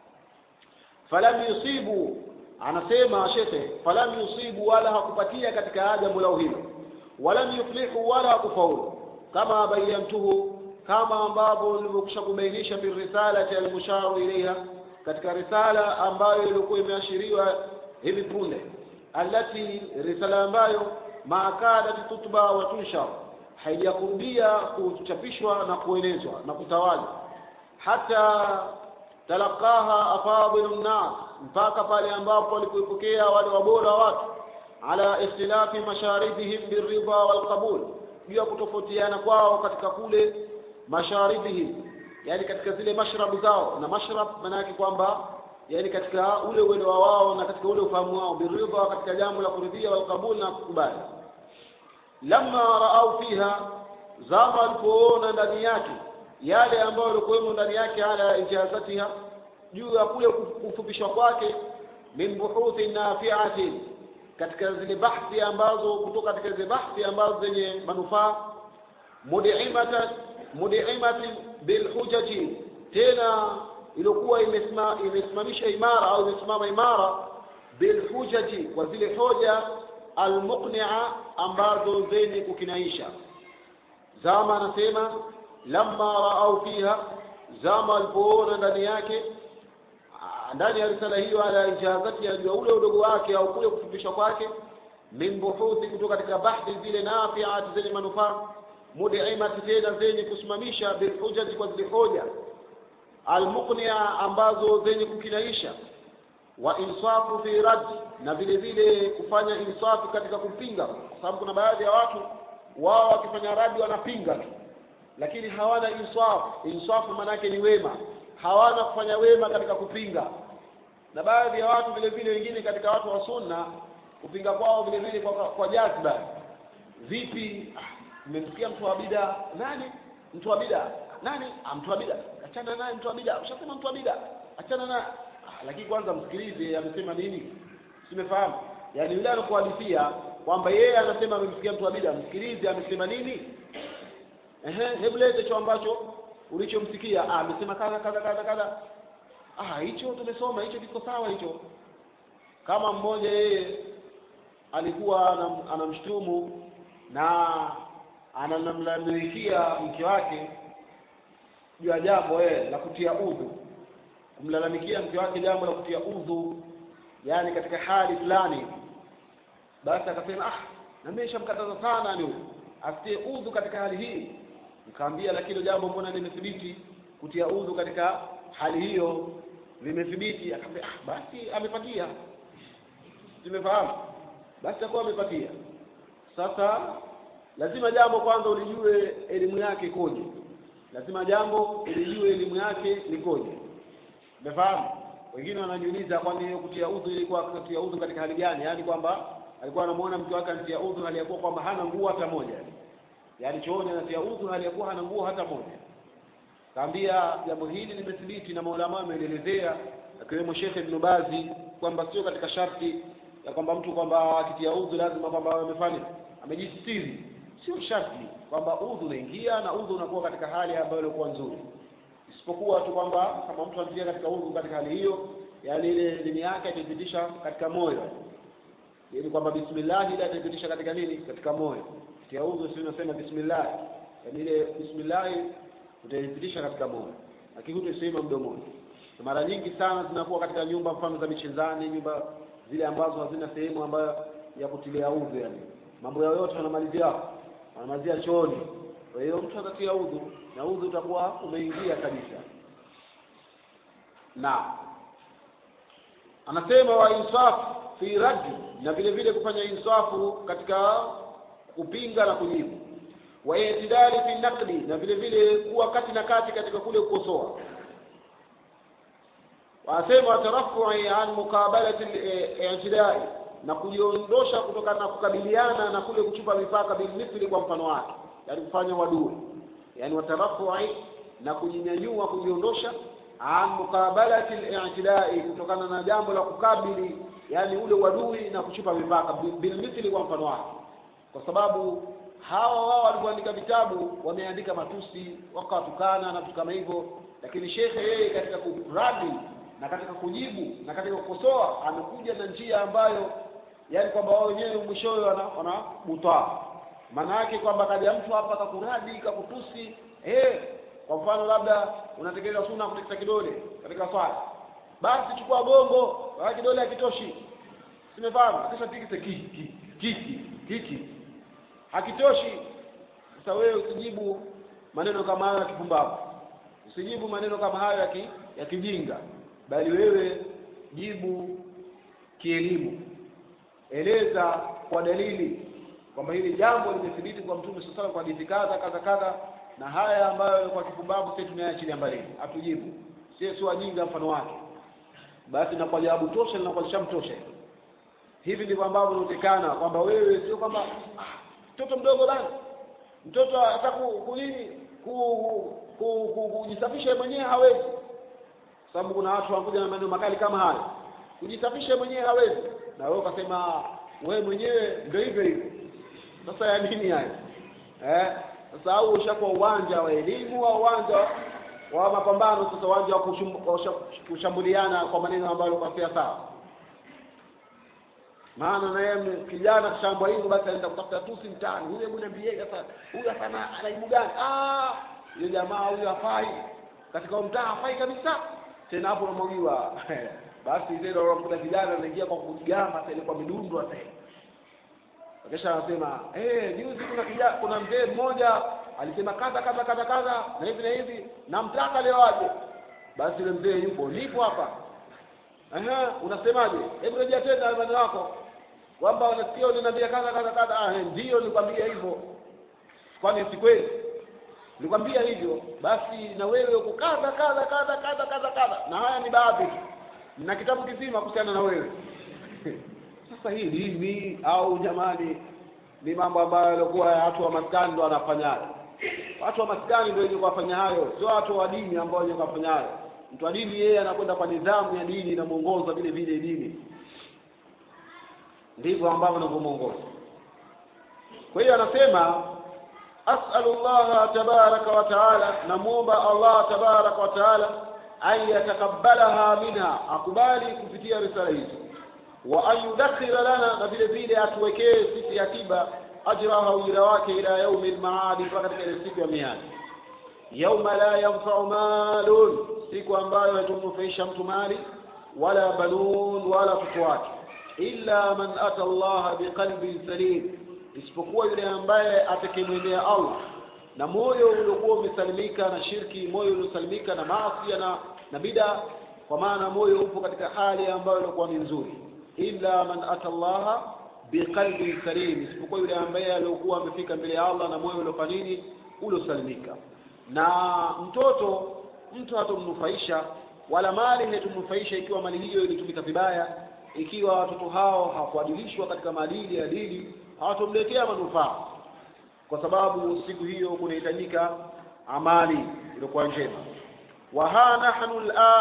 falam yusibu anasema shekhe falam yusibu wala hakupatia katika jambo lao hilo walam yuflihu wala hakufaulu kama bayantuhu kama ambavyo nilivyokwisha kubainisha fi risalati almusharu ilaiha katika risala ambayo ilikuwa imeashiriwa hivi punde allati risala ambayo maakadat tutba wa tunshar haijakurudia kuchapishwa na kuenezwa na kutawala hata talaqaha afadilu nnas mpaka pale ambapo walipoipokea wale wabora watu ala ikhtilafi masharibihim birridha walqabul juu ya kutofautiana kwao katika kule masharibihim yani katika zile mashrabu zao na mashrab maana yake kwamba yani katika ule uelewa wao na katika ule ufahamu wao biridha katika jambo la kuridhia walqabul na kukubali lamma raau fiha zama walipoona ndani yake yale ambayo yalikuwemo ndani yake ala ijazatiha juu ya kule kufupishwa kwake min buhuthi nafiatin katika zile bahthi ambazo kutoka katika zile bahthi ambazo zenye manufaa mudimata mudimati bilhujaji tena iliyokuwa imesima, imesimamisha imara au imesimama imara bilhujaji kwa zile hoja almuqnia ambazo zenye kukinaisha zama anasema lamma raau fiha zama walipoona ndani yake ndani ya risala hiyo ala ijazati ya jua ule udogo wake au kule kufundishwa kwake min buhuthi kutoka katika bahthi zile nafiati zenye manufaa mudimati tena zenye kusimamisha bilhujaji kwa zile hoja almuqnia ambazo zenye kukinaisha wa insafu fi rad na vile vile kufanya insafu katika kupinga kwa sababu kuna baadhi ya watu wao wakifanya radi wanapinga tu lakini hawana insaf insafu maanake ni wema hawana kufanya wema katika kupinga na baadhi ya watu vile vile wengine katika watu wa sunna kupinga kwao vile vile kwa, kwa jazba vipi mmemsikia mtu wa bida nani mtu wa bida nani ah, mtu wa bida achana naye mtu wa bida ushasema mtu wa bida achana naye ah, lakini kwanza msikilize amesema nini simefahamu yaani yule anakuhadithia kwamba yeye anasema amemsikia mtu wa bida msikilize amesema nini ehe hebu lete cho ambacho ulichomsikia ah amesema kadha kadha kadha kadha ah hicho tumesoma hicho kiko sawa hicho kama mmoja yeye alikuwa anam- anamshtumu na anamlalamikia mke wake juu ya jambo eh, la kutia udhu kumlalamikia mke wake jambo la kutia udhu yani katika hali fulani basi akasema ah na mimi nishamkataza sana ni asitie udhu katika hali hii nikamwambia lakini jambo mbona limethibiti kutia udhu katika hali hiyo limethibiti akamwambia ah basi amepatia tumefahamu basi atakuwa amepatia sasa lazima jambo kwanza ulijue elimu yake ikoje lazima jambo ulijue elimu yake likoje umefahamu wengine wanajiuliza kwani hiyo kutia udhu ilikuwa kutia udhu katika hali gani yaani kwamba alikuwa anamuona mke wake anatia udhu hali ya kuwa kwamba hana nguo hata moja yaani chooni anatia udhu hali ya kuwa hana nguo hata moja kaambia jambo hili limethibiti na maulama amelielezea akiwemo Sheikh Ibn Bazi kwamba sio katika sharti ya kwamba mtu kwamba akitia udhu lazima kwamba awe amefanya amejistiri sio sharti kwamba udhu unaingia na udhu unakuwa katika hali ambayo ilikuwa nzuri isipokuwa tu kwamba kama mtu anatia katika udhu katika hali hiyo yani ile dini yake ataipitisha katika moyo ili kwamba bismillah ile ataipitisha katika nini katika moyo tia udhu si unasema bismillah yani ile bismillah utaipitisha katika moyo lakini hutasema mdomoni na mara nyingi sana zinakuwa katika nyumba mfano za michezani nyumba zile ambazo hazina sehemu ambayo ya kutilia udhu yani mambo yao yote wanamalizia wanamalizia chooni kwa hiyo mtu atatia udhu na udhu utakuwa umeingia kabisa na anasema wa insaf fi raddi na vile vile kufanya insafu katika kupinga na kujibu wa itidali fi naqdi na vile vile kuwa kati na kati katika kule kukosoa wasema watarafu'i an muqabalati al-i'tidai na kujiondosha kutokana na kukabiliana na kule kuchupa mipaka bilmithli kwa mfano wake yani kufanya wadui yani watarafu'i na kujinyanyua kujiondosha an muqabalati al-i'tidai kutokana na jambo la kukabili yani ule wadui na kuchupa mipaka bilmithli kwa mfano wake kwa sababu hawa wao walivyoandika vitabu wameandika matusi wakawatukana na vitu kama hivyo lakini shekhe yeye katika kuradi na katika kujibu na katika kukosoa amekuja na njia ambayo yani kwamba wao wenyewe mwishowe wana wanabutaa maana yake kwamba kaja mtu hapa kakuradi kakutusi eh kwa mfano labda unatekeleza sunna kutikisa kidole katika swala basi chukua gongo wala kidole hakitoshi simefahamu akisha tikise kiki kiki kiki hakitoshi sasa wewe usijibu maneno kama hayo ya kipumbavu usijibu maneno kama hayo ya ki, ya kijinga bali wewe jibu kielimu eleza kwa dalili kwamba hili jambo limethibiti kwa mtume sasa kwa hadithi kadha kadha kadha na haya ambayo kwa kipumbavu sisi tunayaachilia mbali hatujibu sisi si wajinga mfano wake basi na kwa jawabu tosha na kwa lishamtosha hivi ndivyo ambavyo inaonekana kwamba wewe sio kwamba mtoto ah, mdogo bana mtoto hata kunini kujisafisha mwenyewe hawezi sababu kuna watu wanakuja na maneno makali kama haya kujisafisha mwenyewe hawezi na wewe ukasema wewe mwenyewe ndio hivyo hivyo sasa ya nini haya eh sasa au ushakuwa uwanja wa elimu au uwanja wa mapambano sasa uwanja wa kushambuliana kwa maneno ambayo kwa sawa maana na yeye kijana kishambwa hivyo basi anaenda kutafuta tusi mtaani huyo hebu niambie sasa huyu hapana anaibu gani ah yule jamaa huyu hafai katika mtaa hafai kabisa tena hapo unamwagiwa basi zile unakuta kijana anaingia kwa kujigamba tena kwa midundo hata kisha anasema eh juzi kuna kijana kuna mzee mmoja alisema kadha kadha kadha kadha na hivi na hivi namtaka leo aje basi yule mzee yupo nipo hapa Aha, unasemaje? Hebu rejea tena maneno yako. Kwamba unasikia unaniambia kadha kadha kadha. Ah, ndio nilikwambia hivyo. Kwani si kweli? Nilikwambia hivyo. Basi na wewe uko kadha kadha kadha kadha kadha kadha. Na haya ni baadhi. Na kitabu kizima kuhusiana na wewe. Sasa hii dini au jamani ni mambo ambayo yalikuwa watu wa maskani ndio wanafanyayo. Watu wa maskani ndio wenye kufanya hayo, sio watu wa dini ambao wenye kufanya hayo mtu wa dini yeye anakwenda kwa nidhamu ya dini inamuongoza vile vile dini ndivyo ambavyo anavyomwongoza kwa hiyo anasema as'alu llaha tabaraka wa taala namwomba allah tabaraka wa taala an yatakabbalaha minha akubali kupitia risala hizo wa an yudakhira lana na vile vile atuwekee sisi akiba ajraha ujira wake ila yaumi lmaadi mpaka katika ile siku ya miadi yauma la yanfau malun siku ambayo haitomnufaisha mtu mali wala banun wala watoto wake illa man ata allaha biqalbin salim isipokuwa yule ambaye atakemwendea allah na moyo uliokuwa umesalimika na shirki moyo uliosalimika na maasi na na bida kwa maana moyo upo katika hali ambayo ilikuwa ni nzuri illa man ata allaha biqalbin salim isipokuwa yule ambaye aliokuwa amefika mbele ya allah na moyo uliofanya nini uliosalimika na mtoto mtu hatomnufaisha wala mali haitomnufaisha ikiwa mali hiyo ilitumika vibaya ikiwa watoto hao hawakuadilishwa katika maadili ya dini hawatomletea manufaa kwa sababu siku hiyo kunahitajika amali iliyokuwa njema waha nahnu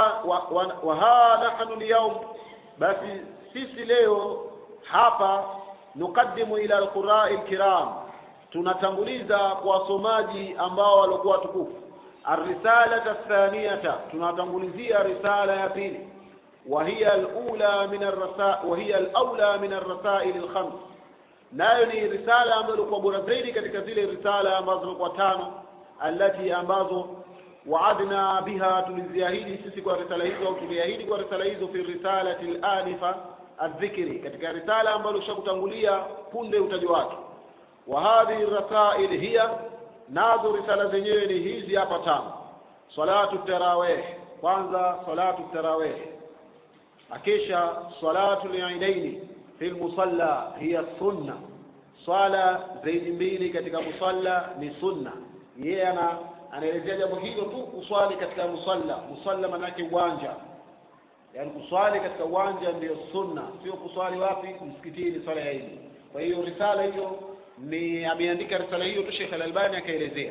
waha nahnu lyaum basi sisi leo hapa nukaddimu ila alqurai lkiram tunatanguliza kwa wasomaji ambao walikuwa tukufu الرسالة الثانية tunatangulizia risala ya pili وهي الأولى من الرسائل وهي الأولى من الرسائل الخمس nayo ni risala ambayo ilikuwa bora zaidi katika zile risala ambazo zilikuwa tano allati ambazo waadna biha tuliziahidi sisi kwa risala hizo au tuliahidi kwa risala hizo fi risalati al-anifa adh-dhikri katika risala ambayo ushakutangulia punde utajo wake wa hadhihi rasail hiya nazo risala zenyewe ni hizi hapa tano salatu tarawih kwanza salatu tarawih akisha salatu liidaini fi lmusalla hiya sunna swala zaidi mbili katika musalla ni sunna yeye ana anaelezea jambo hilo tu kuswali katika musalla musalla manake uwanja yaani kuswali katika uwanja ndiyo sunna sio kuswali wapi msikitini swala ya idi kwa hiyo risala hiyo ni ameandika risala hiyo tu Sheikh Al-Albani akaelezea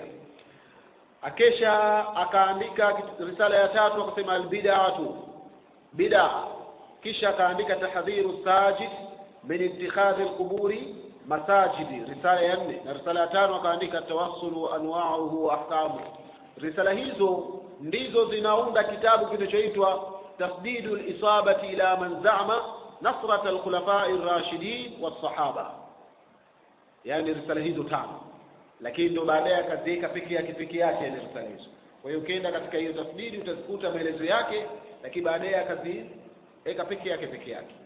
akesha akaandika risala ya tatu akasema albid'atu bid'a kisha akaandika tahdhiru sajid min ittikhadhi alquburi masajidi risala ya nne na risala ya tano akaandika tawassulu anwa'uhu wa ahkamu risala hizo ndizo zinaunda kitabu kinachoitwa tasdidu lisabati ila man za'ama nasrat alkhulafai rashidin was-sahaba yani risala hizo tano lakini ndo baadaye akaziweka peke yake peke yake ile risala hizo kwa hiyo ukienda katika hiyo tasdidi utazikuta maelezo yake lakini baadaye akaziweka peke yake peke yake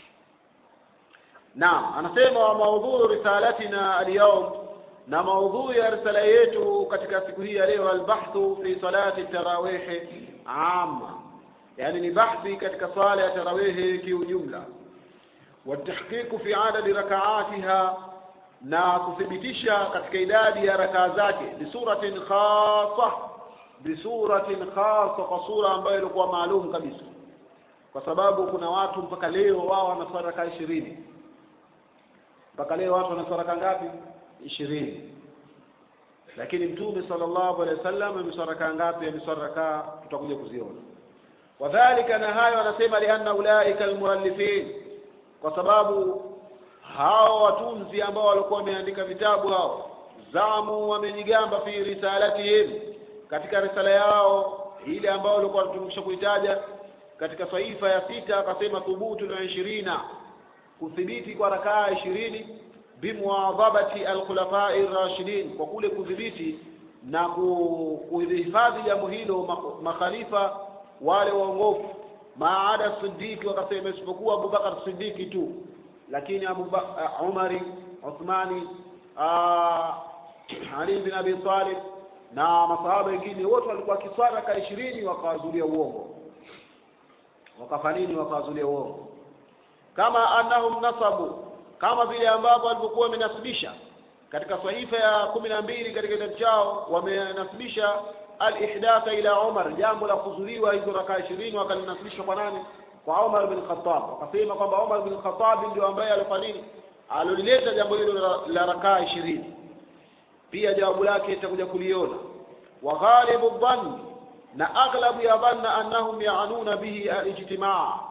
naam anasema wa maudhuu risalatina alyawm na maudhui ya risala yetu katika siku hii ya leo albahthu fi salati tarawih amma yani ni bahthi katika swala ya tarawih kiujumla والتحقيق في عدد ركعاتها na kuthibitisha katika idadi ya rakaa zake bisuratin khasa bisuratin khasa kwa sura ambayo ilikuwa maalum kabisa kwa sababu kuna watu mpaka leo wao wanaswali rakaa ishirini mpaka leo watu wanaswali rakaa ngapi ishirini lakini mtume sallallahu alaihi wasallam ameswali rakaa ngapi ameswali rakaa tutakuja kuziona wadhalika na hayo anasema lianna ulaika almuallifin kwa sababu hao watunzi ambao walikuwa wameandika vitabu hao zamu wamejigamba fi risalatihim katika risala yao ile ambayo walikuwa tumekwisha kuitaja katika saifa ya sita akasema thubutu na ishirina kuthibiti kwa rakaa ishirini bimuadhabati alkhulafai rashidin kwa kule kudhibiti na kuhifadhi jambo hilo makhalifa wale waongofu maada sidiki wakasema isipokuwa abubakar sidiki tu lakini Abu uh, Umari Uthmani uh, Ali bin Abi Talib na masahaba wengine wote walikuwa kiswara ka ishirini wakawazulia uongo wakafanini wakawazulia uongo kama annahum nasabu kama vile ambavyo walivyokuwa wamenasibisha katika sahifa ya kumi na mbili katika kitabu chao wamenasibisha al-ihdatha ila Umar jambo la kuzuliwa hizo rakaa ishirini wakalinasibisha kwa nani kwa Umar bin Khattab wakasema kwamba Umar bin Khattab ndio ambaye alifanya nini alilileta jambo hilo la, la rakaa ishirini pia jawabu lake itakuja kuliona wa ghalibu dhann na aghlabu ya dhanna annahum yaanuna bihi alijtimaa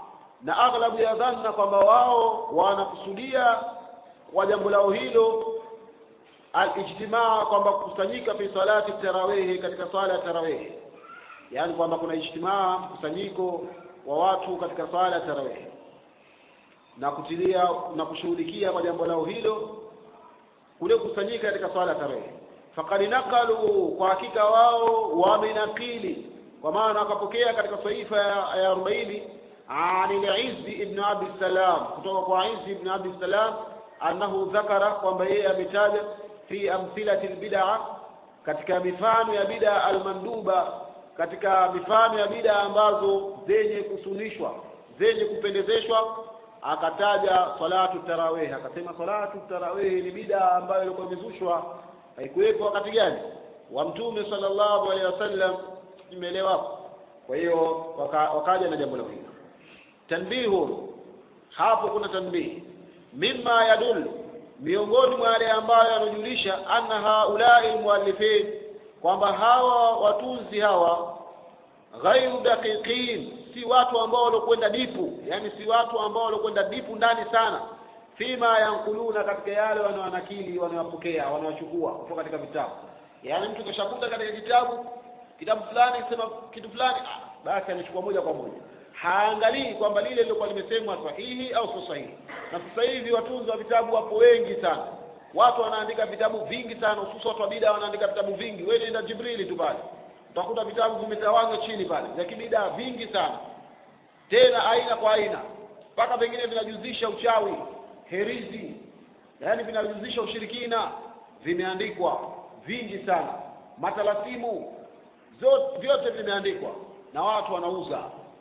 na aghlabu ya dhanna kwamba wao wanakusudia kwa jambo lao hilo alijtimaa kwamba kukusanyika fi salati tarawihi katika swala ya tarawihi yaani kwamba kuna ijtimaa mkusanyiko wa watu katika swala ya tarawihi na kutilia na kushughulikia kwa jambo lao hilo kule kukusanyika katika swala ya tarawihi faqad naqalu kwa hakika wao wamenakili kwa maana wakapokea katika saifa ya arobaini an al-Izz ibn Abi Salam kutoka kwa Izz ibn Abi Salam annahu dhakara kwamba yeye ametaja fi amthilati albid'a katika mifano ya bid'a almanduba katika mifano ya bid'a ambazo zenye kusunishwa zenye kupendezeshwa akataja salatu tarawih akasema salatu tarawih ni bid'a ambayo ilikuwa imezushwa haikuwepo wakati gani wa mtume sallallahu alaihi wasallam imeelewa kwa hiyo waka, wakaja na jambo la hilo tanbihu hapo kuna tanbihi mimma yadul miongoni mwa yale ambayo yanajulisha anna haulai muallifin kwamba hawa watunzi hawa ghairu daqiqin si watu ambao walokwenda dipu yani si watu ambao walokwenda dipu ndani sana fima yankuluna katika yale wanawanakili wanawapokea wanawachukua kutoka katika vitabu yaani mtu kishakuta katika kitabu kitabu fulani kisema kitu fulani ah, basi anachukua moja kwa moja haangalii kwamba lile lilokuwa limesemwa sahihi au sio sahihi na sasa hivi watunzi wa vitabu wapo wengi sana watu wanaandika vitabu vingi sana hususan watu wa bida wanaandika vitabu vingi wewe nenda jibrili tu pale utakuta vitabu vimetawanywa chini pale vya kibida vingi sana tena aina kwa aina mpaka vingine vinajuzisha uchawi herizi yaani vinajuzisha ushirikina vimeandikwa vingi sana matalasimu zote vyote vimeandikwa na watu wanauza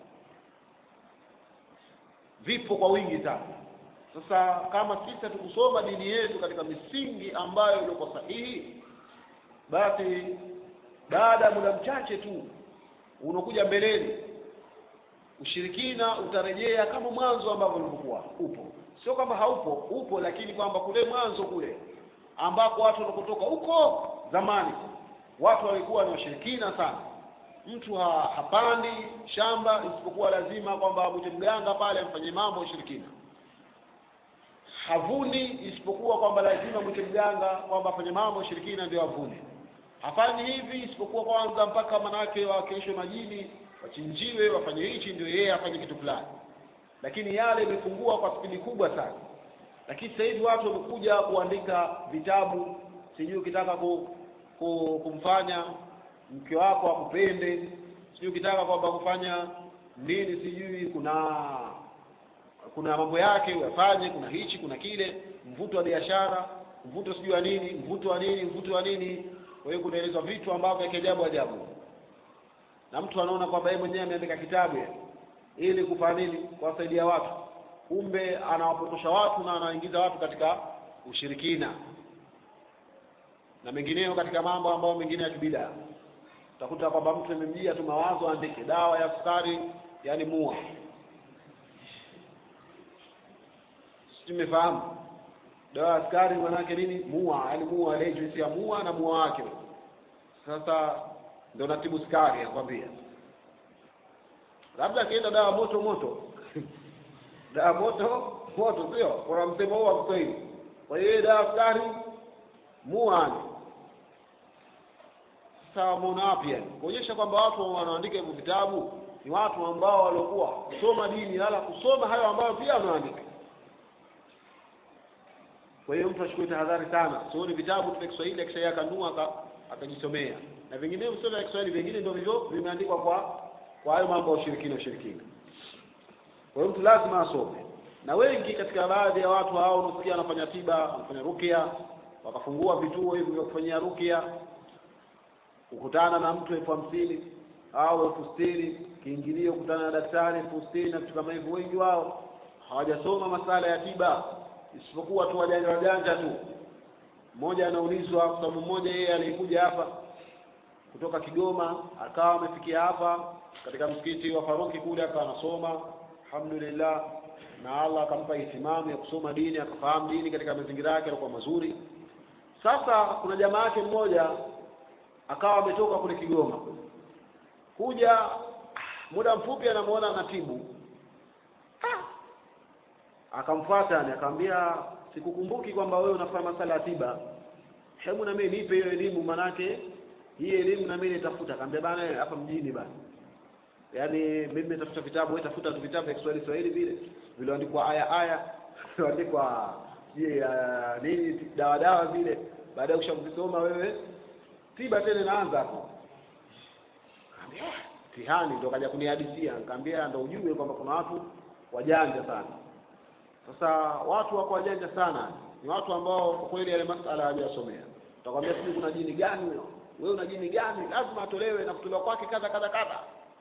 vipo kwa wingi sana sasa kama sisi hatukusoma dini yetu katika misingi ambayo ilikuwa sahihi basi baada ya muda mchache tu unakuja mbeleni ushirikina utarejea kama mwanzo ambavyo ulivyokuwa upo sio kwamba haupo upo lakini kwamba kule mwanzo kule ambako watu wanakotoka huko zamani watu walikuwa ni washirikina sana mtu ha, hapandi shamba isipokuwa lazima kwamba mwite mganga pale amfanye mambo ya ushirikina havuni isipokuwa kwamba lazima mwite mganga kwamba afanye mambo ya ushirikina ndio avune hafanyi hivi isipokuwa kwanza mpaka manake wawakilishwe majini wachinjiwe wafanye hichi ndio yeye afanye kitu fulani lakini yale imepungua kwa spidi kubwa sana lakini sasa hivi watu wamekuja kuandika vitabu sijui ukitaka ku, ku, kumfanya mke wako akupende sijui ukitaka kwamba kufanya nini sijui kuna kuna mambo yake uyafanye kuna hichi kuna kile mvuto wa biashara mvuto sijui wa nini mvuto wa nini mvuto wa nini kwa hiyo kunaelezwa vitu ambavyo vya kiajabu ajabu na mtu anaona kwamba yeye mwenyewe ameandika kitabu ili kufanya nini kuwasaidia watu kumbe anawapotosha watu na anaingiza watu katika ushirikina na mengineyo katika mambo ambayo mengine ya kibida utakuta kwamba mtu amemjia tu mawazo aandike dawa ya sukari yani mua simefahamu dawa ya sukari manake nini mua yani mua ile juisi ya mua na mua wake sasa ndio natibu sukari akwambia labda akienda dawa moto moto dawa moto moto sio kuna msemo huo wa Kiswahili kwa hiyo dawa sukari muani sawa muona wapi yani kuonyesha kwamba watu wanaandika hivyo vitabu ni watu ambao waliokuwa kusoma dini wala kusoma hayo ambayo pia wanaandika kwa hiyo mtu achukue tahadhari sana sioni vitabu vya Kiswahili akishaia akanua akajisomea na vingine sio vya Kiswahili vingine ndio hivyo vimeandikwa kwa kwa hayo mambo ya ushirikina ushirikina kwa hiyo mtu lazima asome na wengi katika baadhi ya watu hao unasikia wanafanya tiba wanafanya rukia wakafungua vituo hivi vya kufanyia rukia kukutana na mtu elfu hamsini au elfu sitini kiingilio kukutana na daktari elfu sitini na vitu kama hivyo wengi wao hawajasoma masala ya tiba isipokuwa tu wajanja wajanja tu mmoja anaulizwa kwa sababu mmoja yeye alikuja hapa kutoka Kigoma akawa amefikia hapa katika msikiti wa Faruki kule akawa anasoma alhamdulillah na Allah akampa ihtimamu ya kusoma dini akafahamu dini katika mazingira yake yalikuwa mazuri sasa kuna jamaa yake mmoja akawa ametoka kule Kigoma kuja muda mfupi anamuona anatibu ah akamfuata yani akamwambia sikukumbuki kwamba wewe unafanya masala ya tiba hebu na mimi nipe hiyo elimu manake hii elimu na mimi nitafuta akamwambia bana hapa mjini bana yaani mimi nitafuta vitabu wewe tafuta tu vitabu vya Kiswahili Swahili vile vilioandikwa aya aya vilioandikwa je uh, nini dawa dawa vile baada ya kushakusoma wewe tiba tena inaanza hapo Kaambia, "Ah, mtihani ndo kaja kunihadithia nikamwambia ndo ujue kwamba kuna watu wajanja sana sasa watu wako wajanja sana ni watu ambao kwa kweli yale masala hawajasomea utakwambia sijui kuna jini gani huyo wewe una jini gani lazima atolewe na kutolewa kwake kadha kadha kadha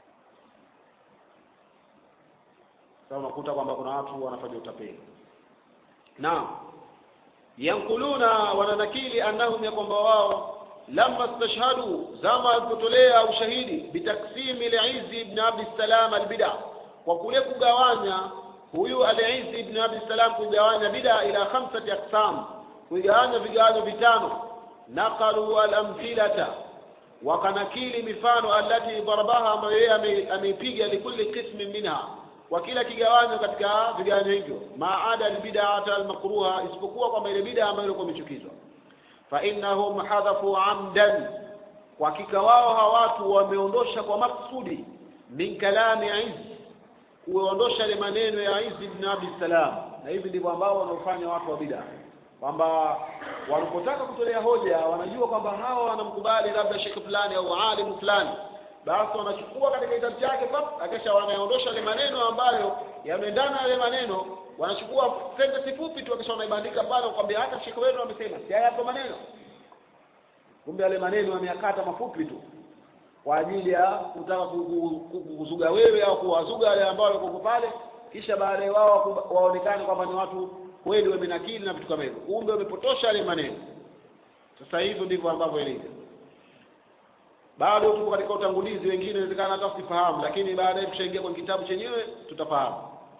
sasa unakuta kwamba kuna watu wanafanya utapeli naam yankuluna wananakili annahum ya kwamba wao lamma stashhadu zama walipotolea ushahidi bitaksimi lizi ibn abi salam albida kwa kule kugawanya huyu alizi ibn abi salam kugawanya bida ila khamsati aqsam kugawanya vigawanyo vitano naqalu alamthilata wakanakili mifano allati darabaha ambayo yeye ame- ameipiga likulli qismin minha kwa kila kigawanyo katika vigawanyo hivyo maada albid'ata almakruha isipokuwa kwamba ile bid'a ambayo ilikuwa imechukizwa fa innahum hadhafu amdan kwa hakika wao hawa watu wameondosha kwa maksudi min kalami Izz kuondosha ile maneno ya Izz ibn Abi Salam na hivi ndivyo ambao wanaofanya watu wa bid'a kwamba walipotaka kutolea hoja wanajua kwamba hawa wanamkubali labda shekhe fulani au alimu fulani basi wanachukua katika kitabu chake pap akisha wanaondosha yale maneno ambayo yameendana na yale maneno wanachukua sentence fupi tu akisha wanaibandika pale kwambia hata shekhe wenu amesema si haya hapo maneno kumbe yale maneno wameyakata mafupi tu kwa ajili ya kutaka ku- ku- ku- kuzuga wewe au kuwazuga wale ambao wako pale kisha baadaye wao waku- waonekane kwamba ni watu kweli wamenakili na vitu kama hivyo kumbe wamepotosha yale maneno sasa hivyo ndivyo ambavyo ilivyo bado tuko katika utangulizi wengine inawezekana hata usifahamu lakini baadaye tushaingia kwenye kitabu chenyewe tutafahamu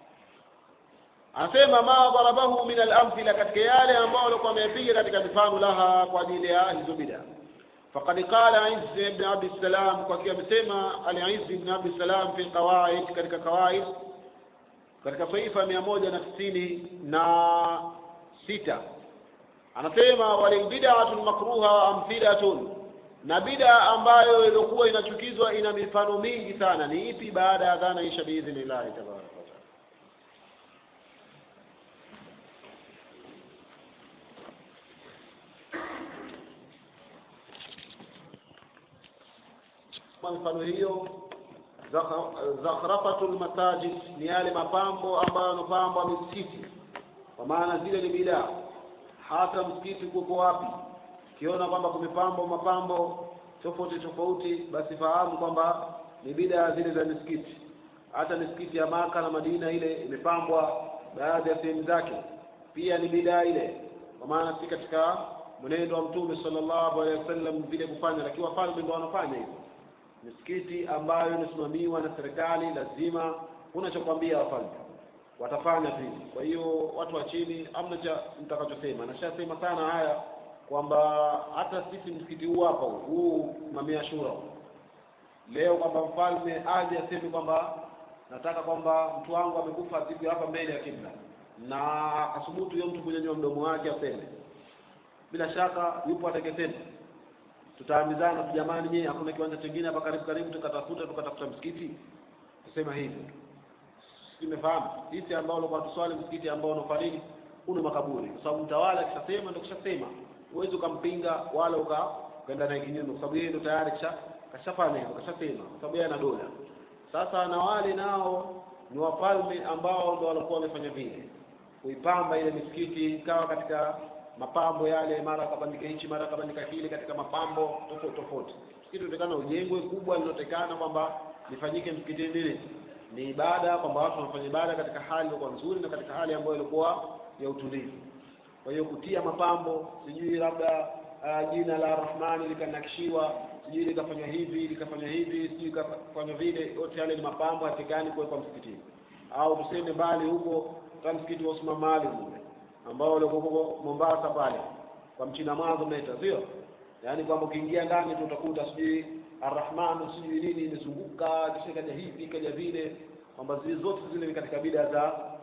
anasema ma darabahu min al-amthila katika yale ambao walikuwa wamepiga katika mifano laha kwa ajili ya hizo bid'a faqad qala Izz ibn Abi Salam kwa kiwa amesema al-Izz ibn Abi Salam fi qawaid katika qawaid katika saifa mia moja na tisini na sita anasema walilbid'atu makruha amthilatun na bid'a ambayo ilikuwa inachukizwa ina mifano mingi sana ni ipi baada ya dhana isha biidhnillahi tabaraka wa taala kwa mfano hiyo zakha- zakhrafatul masajid ni yale mapambo ambayo yanapambwa misikiti kwa maana zile ni bidaa hata msikiti kuko wapi ukiona kwamba kumepambwa mapambo tofauti tofauti basi fahamu kwamba ni bidaa zile za misikiti hata misikiti ya maka na madina ile imepambwa baadhi ya sehemu zake pia ni bidaa ile kwa maana si katika mwenendo wa mtume sallallahu alaihi wasallam vile kufanya lakini wafalme ndio wanafanya hivyo misikiti ambayo inasimamiwa na serikali lazima unachokwambia wafalme watafanya vile kwa hiyo watu wa chini amna cha mtakachosema nashasema sana haya kwamba hata sisi msikiti huu hapa huu, huu mamia shura huu. leo kwamba mfalme aje aseme kwamba nataka kwamba mtu wangu amekufa siku hapa mbele ya kibla na asubutu huyo mtu kunyanyua mdomo wake aseme bila shaka yupo atakesema tutaambizana tu jamani nyie hakuna kiwanja kingine hapa karibu karibu tukatafuta tukatafuta msikiti kusema hivyo simefahamu sisi ambao walikuwa tuswali msikiti ambao unafariki una makaburi kwa sababu mtawala akishasema ndio kishasema huwezi ukampinga wala uka ukaenda naye kinyume kwa sababu yeye ndio tayari kisha kashafanya hivyo kashasema kwa sababu yeye ana dola sasa na wale nao ni wafalme ambao ndio walikuwa wamefanya vile kuipamba ile misikiti ikawa katika mapambo yale mara akabandika hichi mara akabandika kile katika mapambo tofauti tofauti msikiti unatakana ujengwe kubwa linatekana kwamba lifanyike msikitini nini ni ibada kwamba watu wanafanya ibada katika hali iliyokuwa nzuri na katika hali ambayo ilikuwa ya utulivu kwa hiyo kutia mapambo sijui labda uh, jina la rahmani likanakishiwa sijui likafanywa hivi likafanywa hivi sijui likafanywa vile yote yale ni mapambo hatekani kuwekwa msikitini au tuseme mbali huko kama msikiti wa Usman Maalim ule ambao ulikuwa huko Mombasa pale kwa mchina mwanzo mnaita sio yaani kwamba ukiingia ndani tu utakuta sijui arrahman sijui nini imezunguka kisha kaja hivi kaja vile kwamba zile zote zile ni katika bida za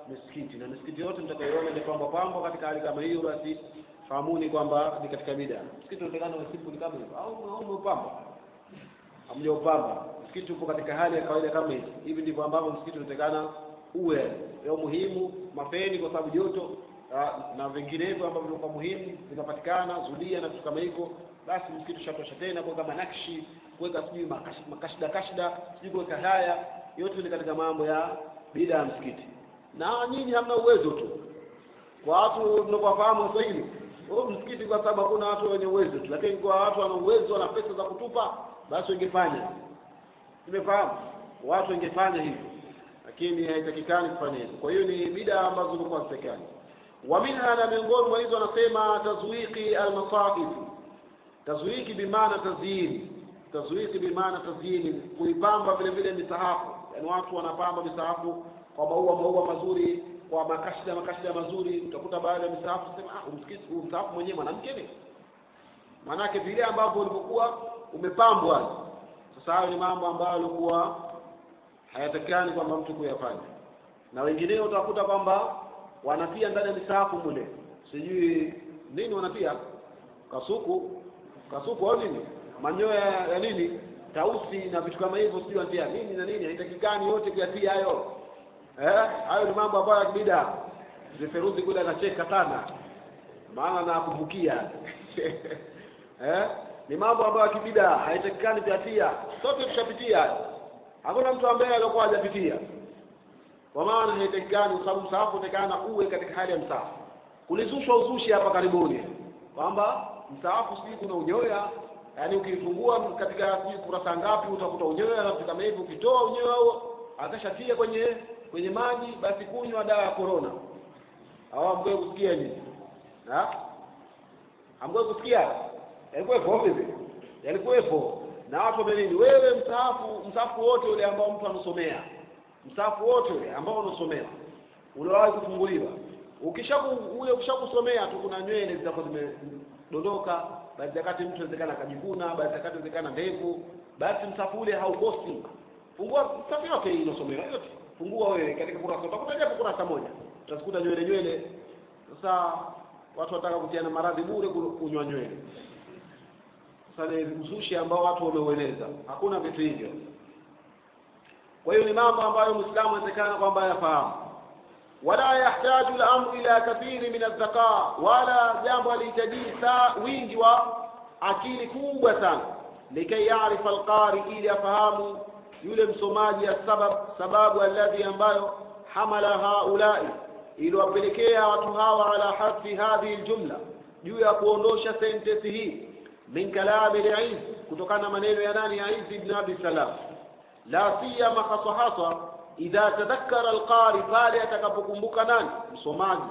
misikiti na misikiti yote mtakayoona imepambwa pambwa katika hali kama hiyo basi fahamuni kwamba ni katika bida msikiti unaonekana wa simple kama hivyo au au umeupamba hamjaupamba msikiti upo katika hali ya kawaida kama hivi hivi ndivyo ambavyo msikiti unaonekana uwe leo muhimu mapeni kwa sababu joto ah, na vinginevyo ambavyo vilikuwa muhimu vinapatikana zulia na vitu kama hivyo basi msikiti ushatosha tena kuweka manakshi kuweka sijui makash- makashida kashida sijui kuweka haya yote ni katika mambo ya bida ya msikiti na nyinyi hamna uwezo tu kwa watu tunapowafahamu Waswahili huo msikiti kwa sababu hakuna watu wenye uwezo tu, lakini kwa watu wana uwezo na pesa za kutupa, basi wangefanya. Tumefahamu watu wangefanya hivyo, lakini haitakikani kufanya hivyo. Kwa hiyo ni bida ambazo zilikuwa hazitakikani. Wa minha, na miongoni mwa hizo anasema tazwiki almasahif. Tazwiki bimaana tazyini, tazwiki bimaana tazyini, kuipamba vile vile misahafu. Yani watu wanapamba misahafu kwa maua maua mazuri kwa makashida makashida mazuri utakuta baadhi ya misahafu sema ah umsikiti huu msahafu mwenyewe mwanamke ni maanake vile ambavyo ulivyokuwa umepambwa sasa hayo ni mambo ambayo yalikuwa hayatakikani kwamba mtu kuyafanya na wengineo utakuta kwamba wanatia ndani ya misahafu mule sijui nini wanatia kasuku kasuku au nini manyoya ya nini tausi na vitu kama hivyo sijui wanatia nini na nini haitakikani yote kuyatia hayo eh hayo ni mambo ambayo ya kibida Feruzi kule anacheka sana maana nakumbukia eh ni mambo ambayo ya kibida haitakikani kuyatia sote tushapitia hakuna mtu ambaye alikuwa hajapitia kwa maana haitakikani kwa sababu msaafu utakana uwe katika hali ya msaafu kulizushwa uzushi hapa karibuni kwamba msaafu sijui kuna unyoya yaani ukifungua katika sijui kurasa ngapi utakuta unyoya na vitu kama hivyo ukitoa unyoya huo akashatia kwenye kwenye maji basi kunywa dawa ya corona au amgoe kusikia nini ha amgoe kusikia yalikuwepo vipi yalikuwepo na watu wamenini wewe msaafu msaafu wote ule ambao mtu anasomea msaafu wote ule ambao unasomewa uliwahi kufunguliwa ukishaku ule ukishakusomea tu kuna nywele zitakuwa zimedondoka baadhi ya wakati mtu inawezekana akajikuna baadhi ya wakati inawezekana ndevu basi msaafu ule haukosi fungua msaafu yote hii inasomewa yote fungua wewe katika kurasa utakuta japo kurasa moja utazikuta nywele nywele sasa watu wataka kutiana maradhi bure kunywa nywele sasa ni uzushi ambao watu wameueneza hakuna vitu hivyo kwa hiyo ni mambo ambayo muislamu anawezekana kwamba yafahamu wala yahtaju al-amru ila kathiri min adh wala jambo halihitaji saa wingi wa akili kubwa sana likai yaarifa alqari ili afahamu yule msomaji ya sabab sababu alladhi ambayo hamala haulai iliwapelekea watu hawa ala hadfi hadhihi aljumla juu ya kuondosha sentensi hii min kalami al kutokana na maneno ya nani ya Iz ibn Abi Salam la siyama haswa haswa idha tadhakkara alqari pale atakapokumbuka nani msomaji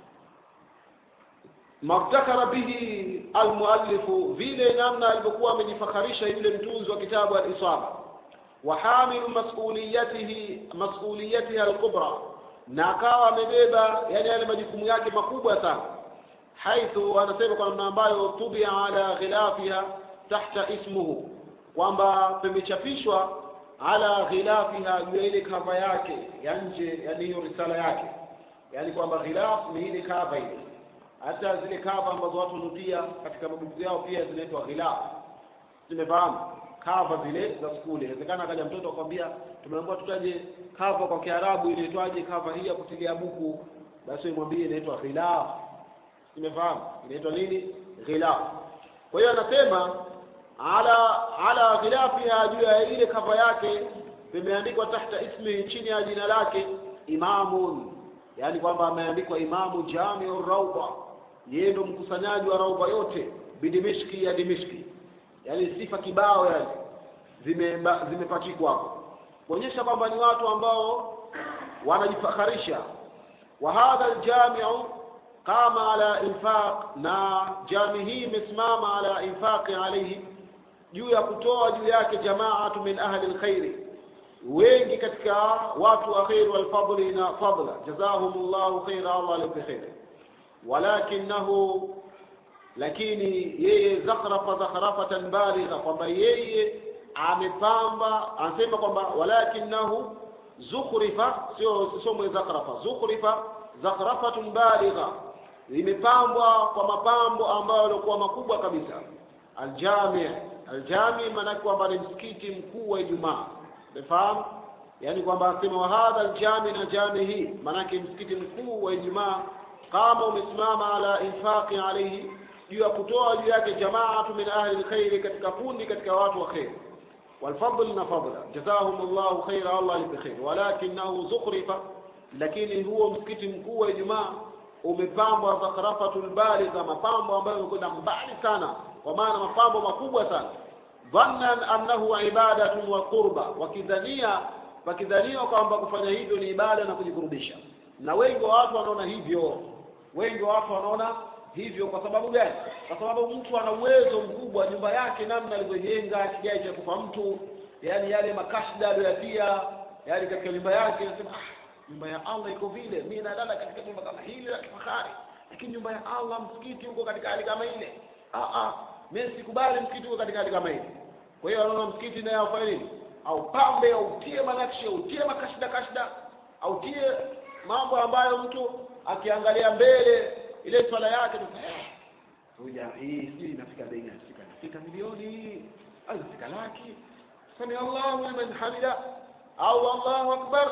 mabtakara bihi almuallifu vile namna alivyokuwa amejifakharisha yule mtunzi wa kitabu al-Isaba وحامل مسؤوليته مسؤوليتها الكبرى na akawa amebeba yani yale majukumu yake makubwa sana haithu anasema kwa namna ambayo tubia ala ghilafiha tahta ismuhu kwamba pemechapishwa ala ghilafiha juu ya ile kava yake ya nje yani hiyo risala yake yani kwamba ghilaf ni ile kava ile hata zile kava ambazo watu hunutia katika mabuku yao pia zinaitwa ghilaf zimefahamu kava zile za skuli. Inawezekana akaja mtoto akwambia, tumeambiwa tutaje kava kwa Kiarabu inaitwaje kava hii ya kutilia buku, basi mwambie inaitwa ghilaf. Umefahamu? Inaitwa nini? Ghilaf. Kwa hiyo anasema ala ala ghilafiha, juu ya ile kava yake vimeandikwa tahta ismi, chini ya jina lake imamun, yaani kwamba ameandikwa imamu jamiu rauba, yeye ndo mkusanyaji wa rauba yote bidimishki ya Dimishki yani sifa kibao yani zimepachikwa hapo kuonyesha kwamba ni watu ambao wanajifakharisha wa hadha aljamiu qama ala infaq na jami hii imesimama ala infaqi alayhi juu ya kutoa juu yake jamaatu min ahli alkhairi wengi katika watu wa khair wal fadli na fadla jazahumullahu khaira Allah alipe khair walakinahu lakini yeye zakhrafa zakhrafatan baligha kwamba yeye amepamba anasema kwamba walakinahu zukhrifa sio sio mwe zakhrafa zukhrifa zakhrafatun baligha limepambwa kwa mapambo ambayo yalikuwa makubwa kabisa aljami aljami maanake kwamba ni msikiti mkuu wa Ijumaa umefahamu yani kwamba asema wa hadha aljami na jami hii maanake msikiti mkuu wa Ijumaa kama umesimama ala infaqi alayhi juu ya kutoa juu yake jamaatu min ahli alkhairi katika kundi katika watu wa khair والفضل نفضل جزاهم الله خير الله بخير ولكنه زخرف lakini huo msikiti mkuu wa Ijumaa umepambwa zakhrafatul baligha mapambo ambayo yamekwenda mbali sana kwa maana mapambo makubwa sana dhannan annahu ibadatun wa qurba wakidhania wakidhaniwa kwamba kufanya hivyo ni ibada na kujikurubisha na wengi wa watu wanaona hivyo wengi wa watu wanaona hivyo kwa sababu gani kwa sababu mtu ana uwezo mkubwa nyumba yake namna alivyojenga kigai cha kufa mtu yani yale makashda aliyoyatia yani katika nyumba yake anasema ah nyumba ya Allah iko vile mimi nalala katika nyumba kama hili la kifahari lakini nyumba ya Allah msikiti uko katika hali kama ile ah ah mimi sikubali msikiti uko katika hali kama ile kwa hiyo anaona msikiti naye afanye nini au pambe au tie manakshi au tie makashda kashda au tie mambo ambayo mtu akiangalia mbele ile swala yake tu huja hii sijui inafika bei gani inafika inafika milioni au inafika laki sami Allahu liman hamida au Allahu akbar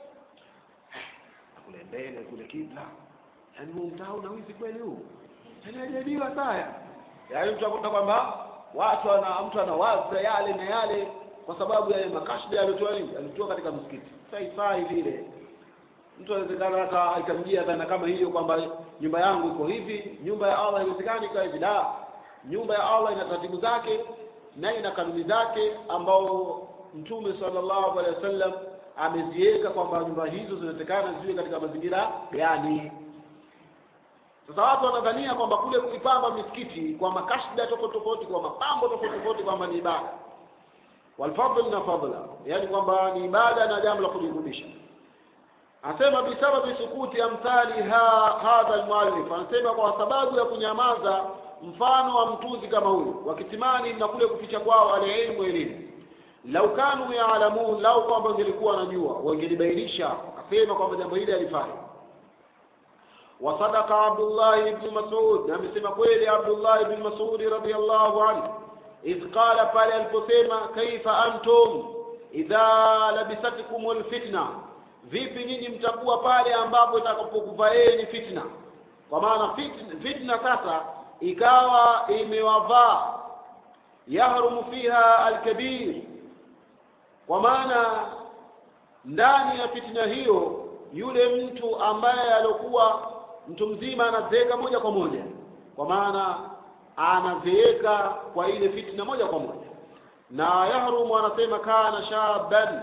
kule mbele kule kibla yaani huu mtaa una wizi kweli huu yaani hajaibiwa saya yaani mtu akuta kwamba watu ana mtu anawaza yale na yale kwa sababu ya makashda yaliotoa nini alitoa katika msikiti sasa ifai vile mtu anawezekana hata ikamjia dhana kama hiyo kwamba nyumba yangu iko hivi nyumba ya Allah haiwezekani ikawa hivi la nyumba ya Allah ina taratibu zake na ina kanuni zake ambao mtume sallallahu alaihi wasallam ameziweka kwamba nyumba hizo zinatakana ziwe katika mazingira gani sasa watu wanadhania kwamba kule kuipamba misikiti kwa makashda tofauti tofauti kwa mapambo tofauti tofauti kwamba ni ibada walfadl na fadla yani kwamba ni ibada na jambo la kujirudisha anasema bisababi sukuti amthali ha, hadha almuallif anasema kwa sababu ya kunyamaza mfano wa mtunzi kama huyu wakitimani na kule kuficha kwao alilmu elimu lau kanu yaalamun lau kwamba wangelikuwa wanajua wangelibainisha akasema kwamba jambo hili alifanya wasadaka abdullah ibn mas'ud na amesema kweli abdullah ibn mas'ud radiyallahu anhu idh qala pale aliposema kaifa antum idha labisatkum alfitna vipi nyinyi mtakuwa pale ambapo itakapokuvaeni fitna kwa maana fitna, fitna sasa ikawa imewavaa yahrumu fiha alkabir kwa maana ndani ya fitna hiyo yule mtu ambaye alikuwa mtu mzima anazeeka moja kwa moja kwa maana anazeeka kwa ile fitna moja kwa moja na yahrumu anasema kana shaban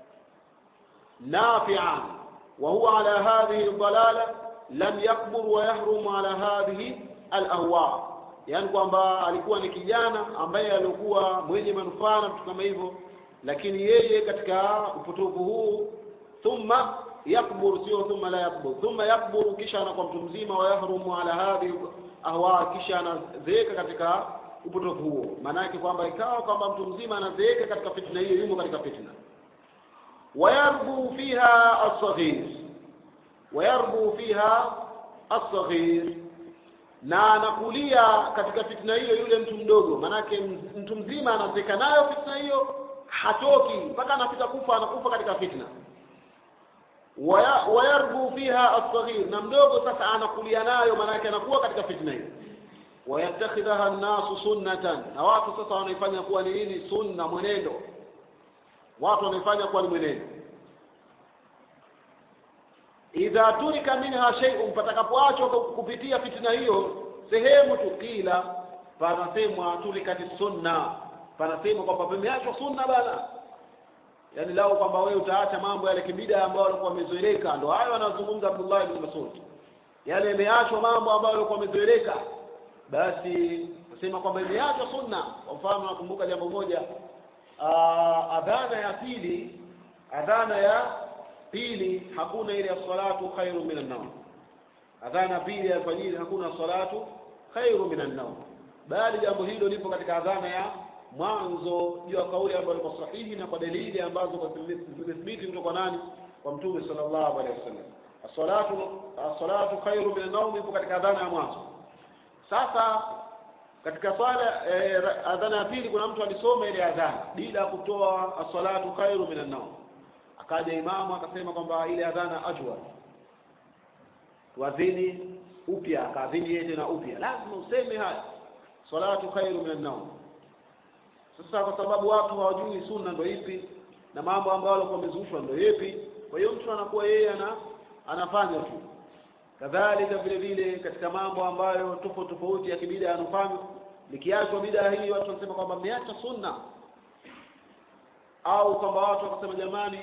نافعا وهو على هذه الضلالة لم يكبر ويهرم على هذه الأهواء yani kwamba alikuwa ni kijana ambaye alikuwa mwenye manufaa na vitu kama hivyo lakini yeye katika upotovu huu thumma yakbur sio thumma la yakbur thumma yakbur kisha anakuwa mtu mzima wa yahrumu ala hadhi ahwa kisha anazeeka katika upotovu huo maana yake kwamba ikawa kwamba mtu mzima anazeeka katika fitna hiyo yumo katika fitna ويربو فيها الصغير ويربو فيها الصغير na anakulia katika fitna hiyo yule mtu mdogo manake mtu mzima anazeka nayo fitna hiyo hatoki mpaka anafika kufa anakufa katika fitna wayarbu fiha asghir na mdogo sasa anakulia nayo manake anakuwa katika fitna hiyo wayattakhidhaha an-nasu sunnatan na watu sasa wanaifanya kuwa ni nini sunna mwenendo watu wanaifanya kuwa ni mwenendo idha turika minha shay'un patakapoachwa kupitia fitina hiyo sehemu tukila panasemwa tulikati sunna panasemwa kwamba pameachwa sunna bana yaani lao kwamba wewe utaacha mambo yale kibida ambayo walikuwa wamezoeleka ndo hayo anazungumza Abdullah ibn Mas'ud yale yameachwa mambo ambayo walikuwa wamezoeleka basi nasema kwamba imeachwa sunna kwa mfano nakumbuka jambo moja uh, adhana ya pili adhana ya pili hakuna ile salatu khairu minan nawm adhana pili ya fajiri hakuna salatu khairu minan nawm bali jambo hilo lipo katika adhana ya mwanzo juu ya kauli ambayo iko sahihi na kwa dalili ambazo zimethibiti kutoka nani kwa mtume sallallahu alaihi wasallam as-salatu as-salatu khairu min an-nawm ipo katika adhana ya mwanzo sasa katika swala eh, adhana ya pili kuna mtu alisoma ile adhana bila kutoa as-salatu khairu min an-nawm akaja imamu akasema kwamba ile adhana ajwa tuadhini upya akaadhini yeye tena upya lazima useme haya salatu khairu min an-nawm sasa kwa sababu watu hawajui sunna ndo ipi na mambo ambayo walikuwa wamezushwa ndo ipi kwa hiyo mtu anakuwa yeye ana anafanya tu kadhalika vile vile katika mambo ambayo tofauti tofauti ya kibida yanafanywa likiachwa bidaa hii watu wanasema kwamba mmeacha sunna au kwamba watu wakasema jamani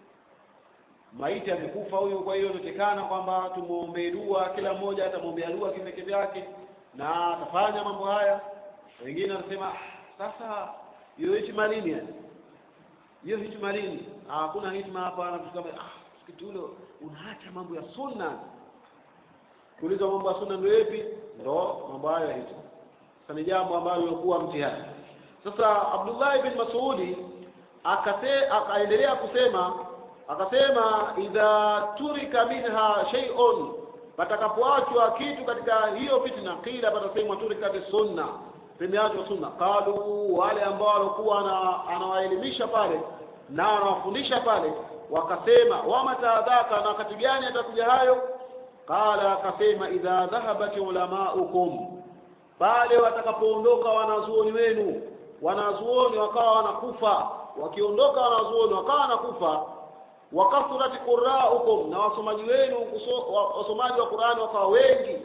maiti amekufa huyu kwa hiyo inatekana kwamba tumuombee dua kila mmoja atamwombea dua kimeke vyake na atafanya mambo haya wengine wanasema sasa hiyo hikma lini yani hiyo hikma lini hakuna hikma hapa na kama ah msikiti ule unaacha mambo ya sunna kuuliza mambo ya sunna ndio yapi ndo mambo hayo ya hikma sasa ni jambo ambalo lilikuwa mtihani sasa Abdullah ibn Mas'udi akate akaendelea kusema akasema idha turika minha shay'un patakapoachwa kitu katika hiyo fitna kila patasemwa turika sunna pemeachwa sunna qalu wale ambao walikuwa anawaelimisha pale na anawafundisha pale wakasema wamatadhaka na wakati gani atakuja hayo qala akasema idha dhahabat ulamaukum pale watakapoondoka wanazuoni wenu wanazuoni wakawa wanakufa wakiondoka wanazuoni wakawa wanakufa wakathrati quraukum na wasomaji wenu wasomaji wa Qur'ani wakawa wengi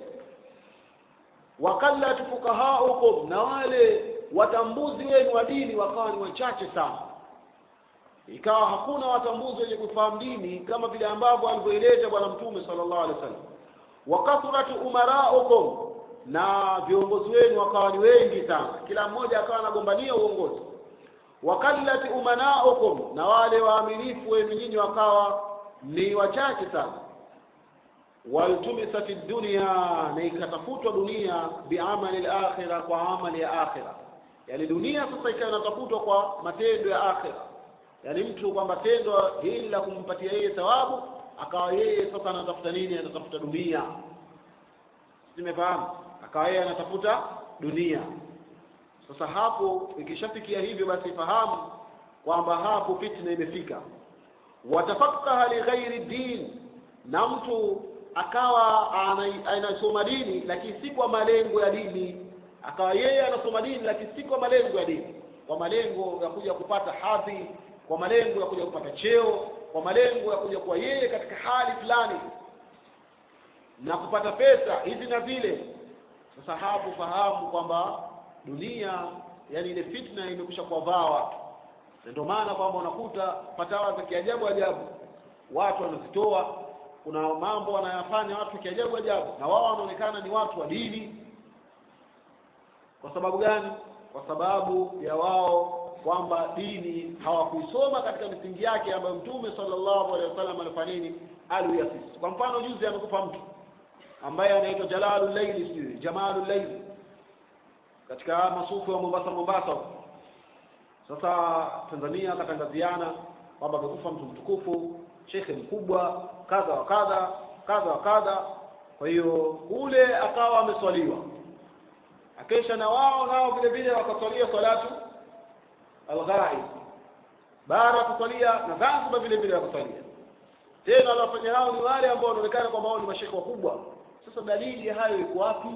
wakallat fukahaukum na wale watambuzi wenu wa dini wakawa ni wachache sana ikawa hakuna watambuzi wenye kufahamu dini kama vile ambavyo alivyoeleza bwana mtume sallallahu alaihi wasallam wakathratu umaraukum na viongozi wenu wakawa ni wengi sana kila mmoja akawa anagombania uongozi wakallati umanaukum na wale waaminifu wenu nyinyi wakawa ni wachache sana waltumisat dunya na ikatafutwa dunia biamali al-akhirah kwa amali ya akhirah yani dunia sasa ikawa inatafutwa kwa matendo ya akhirah yani mtu kwamba tendo hili la kumpatia yeye thawabu akawa yeye sasa anatafuta nini anatafuta dunia simefahamu akawa yeye anatafuta dunia sasa hapo ikishafikia hivyo basi fahamu kwamba hapo fitna imefika watafakaha li ghairi din na mtu akawa anasoma dini lakini si kwa malengo ya dini akawa yeye anasoma dini lakini si kwa malengo ya dini kwa malengo ya kuja kupata hadhi kwa malengo ya kuja kupata cheo kwa malengo ya kuja kuwa yeye katika hali fulani na kupata pesa hizi na vile sasa hapo fahamu kwamba dunia yani ile fitna imekwisha kuwavaa watu na ndio maana kwamba unakuta fatawa za kiajabu ajabu watu wanazitoa kuna mambo wanayafanya watu kiajabu ajabu na wao wanaonekana ni watu wa dini kwa sababu gani kwa sababu ya wao kwamba dini hawakuisoma katika misingi yake ambayo mtume sallallahu alaihi wasallam alifanya nini aliyasisi kwa mfano juzi amekufa mtu ambaye anaitwa Jalalul Layli sijui Jamalul Layli katika masufu ya Mombasa Mombasa sasa Tanzania akatangaziana kwamba amekufa mtu mtukufu shekhe mkubwa kadha wa kadha kadha wa kadha kwa hiyo ule akawa ameswaliwa akesha na wao nao vile vile wakaswalia salatu alghaib baada ya kuswalia na Zanzibar vile vile wakaswalia tena waliofanya hao ni wale ambao wanaonekana kwamba wao ni mashekhe wakubwa sasa dalili ya hayo iko wapi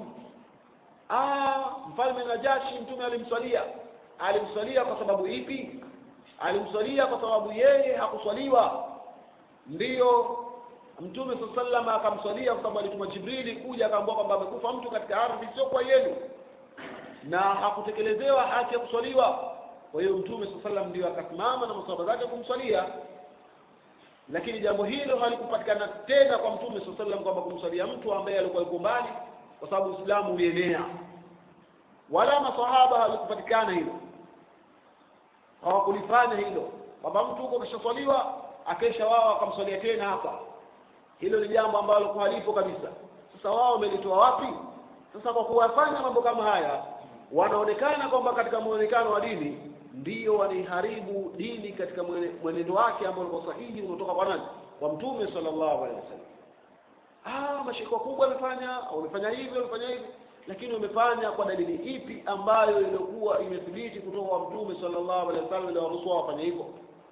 ah mfalme Najashi mtume alimswalia alimswalia kwa sababu ipi alimswalia kwa sababu yeye hakuswaliwa ndiyo mtume sallallahu akamswalia kwa sababu alituma Jibrili kuja akaambiwa kwamba amekufa mtu katika ardhi sio kwa yenu na hakutekelezewa haki ya kuswaliwa kwa hiyo mtume sallallahu ndio akasimama na maswahaba zake kumswalia lakini jambo hilo halikupatikana tena kwa mtume sallallahu kwamba kumswalia mtu ambaye alikuwa yuko mbali kwa sababu Uislamu ulienea wala maswahaba halikupatikana hilo hawakulifanya hilo kwamba mtu huko kishaswaliwa akesha wao akamswalia tena hapa hilo ni jambo ambalo kwa halipo kabisa sasa wao wamelitoa wapi sasa kwa kuwafanya mambo kama haya wanaonekana kwamba katika muonekano wa dini ndiyo wanaiharibu dini katika mwenendo wake ambao ulikuwa sahihi unatoka kwa nani kwa mtume sallallahu alaihi wasallam ah mashiko kubwa wamefanya wamefanya hivi wamefanya hivi lakini wamefanya kwa dalili ipi ambayo ilikuwa imethibiti kutoka kwa mtume sallallahu alaihi wasallam ndio waruhusu wafanye hivyo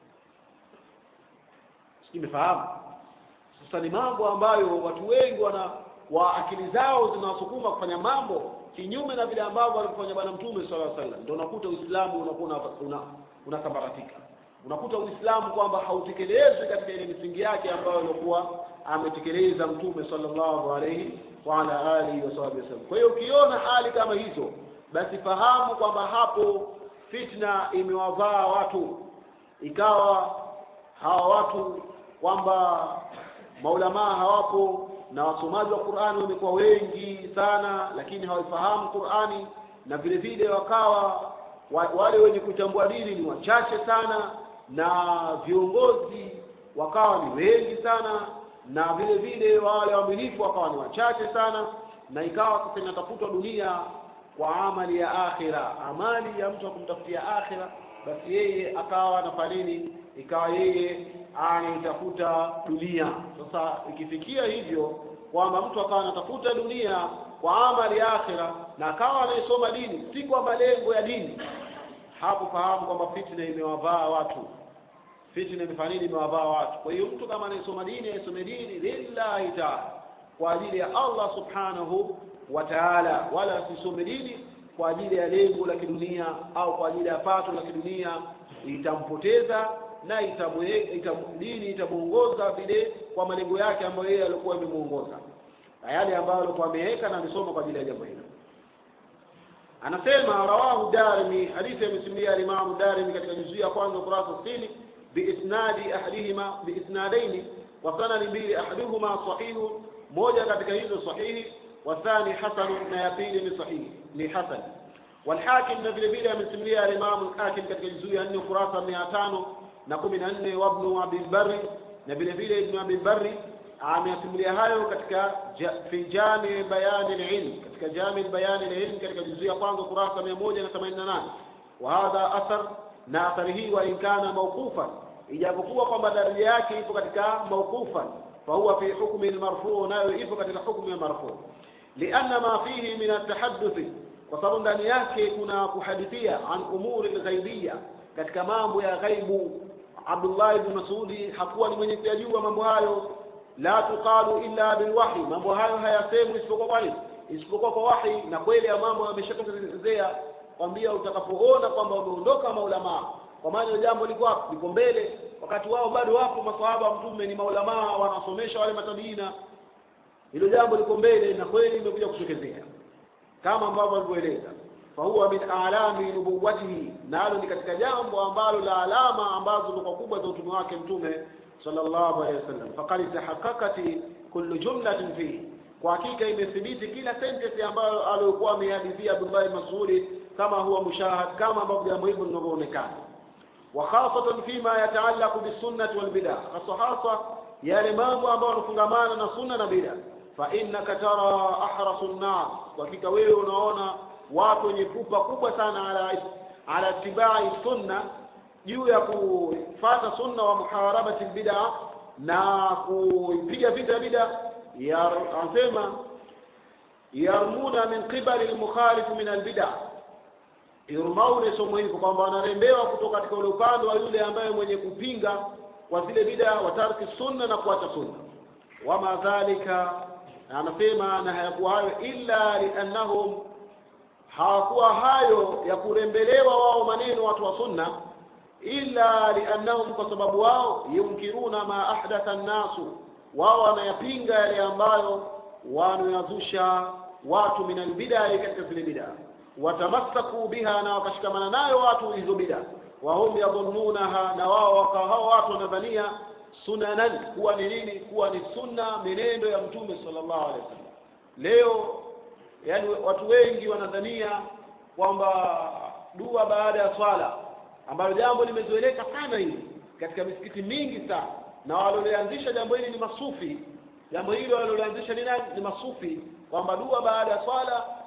simefahamu sasa ni mambo ambayo watu wengi wana wa akili zao zinawasukuma kufanya mambo kinyume na vile ambavyo alivyofanya bwana mtume sallallahu alaihi wasallam ndio unakuta uislamu unakuwa una unasambaratika unakuta uislamu kwamba hautekelezwi katika ile misingi yake ambayo ilikuwa ametekeleza mtume sallallahu alaihi wa ala alihi wasallam kwa hiyo ukiona hali kama hizo basi fahamu kwamba hapo fitna imewavaa watu ikawa hawa watu kwamba maulamaa hawapo na wasomaji wa Qur'ani wamekuwa wengi sana lakini hawaifahamu Qur'ani na vile vile wakawa wa, wale wenye kuchambua dini ni wachache sana na viongozi wakawa ni wengi sana na vile vile wale waaminifu wakawa ni wachache sana na ikawa sasa inatafutwa dunia kwa amali ya akhira amali ya mtu kumtafutia akhira basi yeye akawa anafanya nini ikawa yeye anaitafuta dunia sasa ikifikia hivyo kwamba mtu akawa anatafuta dunia kwa amali ya akhira na akawa anaisoma dini si kwa malengo ya dini hapo fahamu kwamba fitna imewavaa watu fitna imefanya nini imewavaa watu kwa hiyo mtu kama anaisoma dini aisome dini lillahi taala kwa ajili ya Allah subhanahu wa ta'ala wala asisome dini kwa ajili ya lengo la kidunia au kwa ajili ya pato la kidunia itampoteza na itamwe, itam, dini itamuongoza vile kwa malengo yake ambayo yeye alikuwa amemuongoza na yale ambayo alikuwa ameweka na amesoma kwa ajili ya jambo hilo anasema rawahu darimi hadithi amesimulia alimamu darimi katika juzuu ya kwanza ukurasa 60 biisnadi ahadihima biisnadaini wa sanadi mbili ahaduhuma sahihu moja katika hizo sahihi wathani hasanu na ya pili ni sahihi ni hasan والحاكم na vile vile amesimulia alimamu al-hakim katika juzuu ya 4 ukurasa 500 na 14 wa ibn abi barri na vile vile ibn abi barri amesimulia hayo katika fi jami bayani al-ilm katika jami bayani al-ilm katika juzuu ya kwanza ukurasa 188 wa hadha athar na athari hii wa inkana mawqufan ijapokuwa kwamba daraja yake ipo katika mawqufan فهو في حكم المرفوع nayo ipo katika hukumu ya marfu lianna ma fihi min atahadduth kwa sababu ndani yake kuna kuhadithia an umuri ghaibia katika mambo ya ghaibu Abdullah ibn Mas'udi hakuwa ni mwenye kujua mambo hayo la tuqalu illa bilwahi mambo hayo hayasemwi isipokuwa kwa nini isipokuwa kwa wahi na kweli ya mambo yameshatokezea kwambia utakapoona kwamba umeondoka maulamaa kwa maana jambo liko wapi liko mbele wakati wao bado wapo maswahaba wa mtume ni maulamaa wanasomesha wale matabiina hilo jambo liko mbele na kweli limekuja kutokezea kama ambavyo alivyoeleza fahuwa min alami nubuwatihi nalo ni katika jambo ambalo la alama ambazo ni kubwa za utume wake mtume sallallahu alaihi wasallam faqad tahaqqaqati kullu jumlatin fihi kwa hakika imethibiti kila sentence ambayo aliyokuwa amehadithia Abdullah Mas'udi kama huwa mushahad kama ambavyo jambo hilo linavyoonekana وخاصة فيما يتعلق بالسنة والبدع خاصة yale mambo ambayo yanafungamana na sunna na bid'a fa innaka tara ahrasu nnas hakika wewe unaona watu wenye pupa kubwa sana ala ala tibai sunna juu ya kufuata sunna wa muharabati bid'a na kuipiga vita bid'a ya anasema yarmuna min qibali al-mukhalif min al-bid'a yurmaune somo hili kwamba wanarembewa kutoka katika ule upande wa yule ambaye mwenye kupinga kwa zile bida wa tarki sunna na kuacha sunna wama dhalika anasema na hayakuwa hayo illa liannahum hawakuwa hayo ya kurembelewa wao maneno watu wa sunna illa liannahum kwa sababu wao yunkiruna ma ahdatha nnasu wao wanayapinga yale ambayo wanayazusha watu min albidai katika zile bidaa watamassaku biha na wakashikamana nayo watu hizo bida wahum yadhunnunaha na wao wakawa hao watu wanadhania sunanan kuwa ni nini kuwa ni sunna menendo ya mtume sallallahu alaihi wasallam leo yani watu wengi wanadhania kwamba dua baada ya swala ambalo jambo limezoeleka sana hili katika misikiti mingi sana na walioanzisha jambo hili ni masufi jambo hilo walioanzisha ni nani ni masufi kwamba dua baada ya swala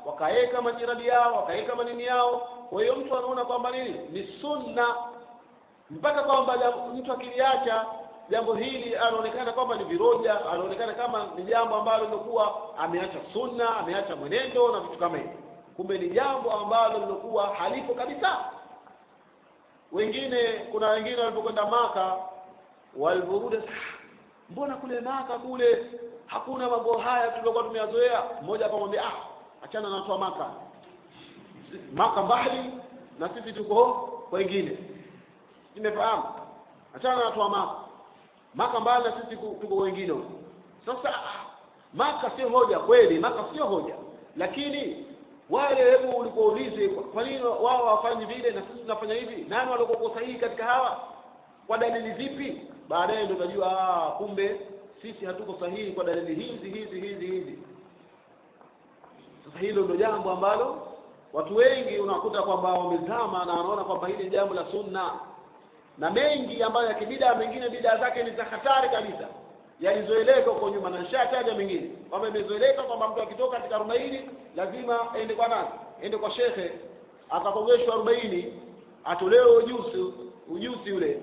wakaweka majirani yao wakaweka manini yao kwa hiyo mtu anaona kwamba nini ni sunna mpaka kwamba jam- mtu akiliacha jambo hili anaonekana kwamba ni viroja anaonekana kama ni jambo ambalo lilikuwa ameacha sunna ameacha mwenendo na vitu kama hivi kumbe ni jambo ambalo lilikuwa halipo kabisa wengine kuna wengine walipokwenda maka walivyorudi mbona kule maka kule hakuna mambo haya tuliokuwa tumeyazoea mmoja akamwambia ah achana na watu wa maka maka mbali na sisi tuko wengine nimefahamu achana na watu wa maka maka mbali na sisi ku- tuko wengine huko sasa ah, maka sio hoja kweli maka sio hoja lakini wale hebu ulipoulize kwa- kwa nini wao hawafanyi vile na sisi tunafanya hivi nani waliokuwa sahihi katika hawa kwa dalili zipi baadaye ndio utajua ah, kumbe sisi hatuko sahihi kwa dalili hizi hizi hizi hizi sasa hilo ndio jambo ambalo watu wengi unakuta kwamba wamezama na wanaona kwamba hili ni jambo la sunna na mengi ambayo ya kibidaa mengine bidaa zake ni za hatari kabisa yalizoeleka huko nyuma na nishataja mengine kwamba imezoeleka kwamba mtu akitoka katika arobaini lazima aende kwa nani aende kwa shekhe akakongeshwa arobaini atolewe ujusi ujusi ule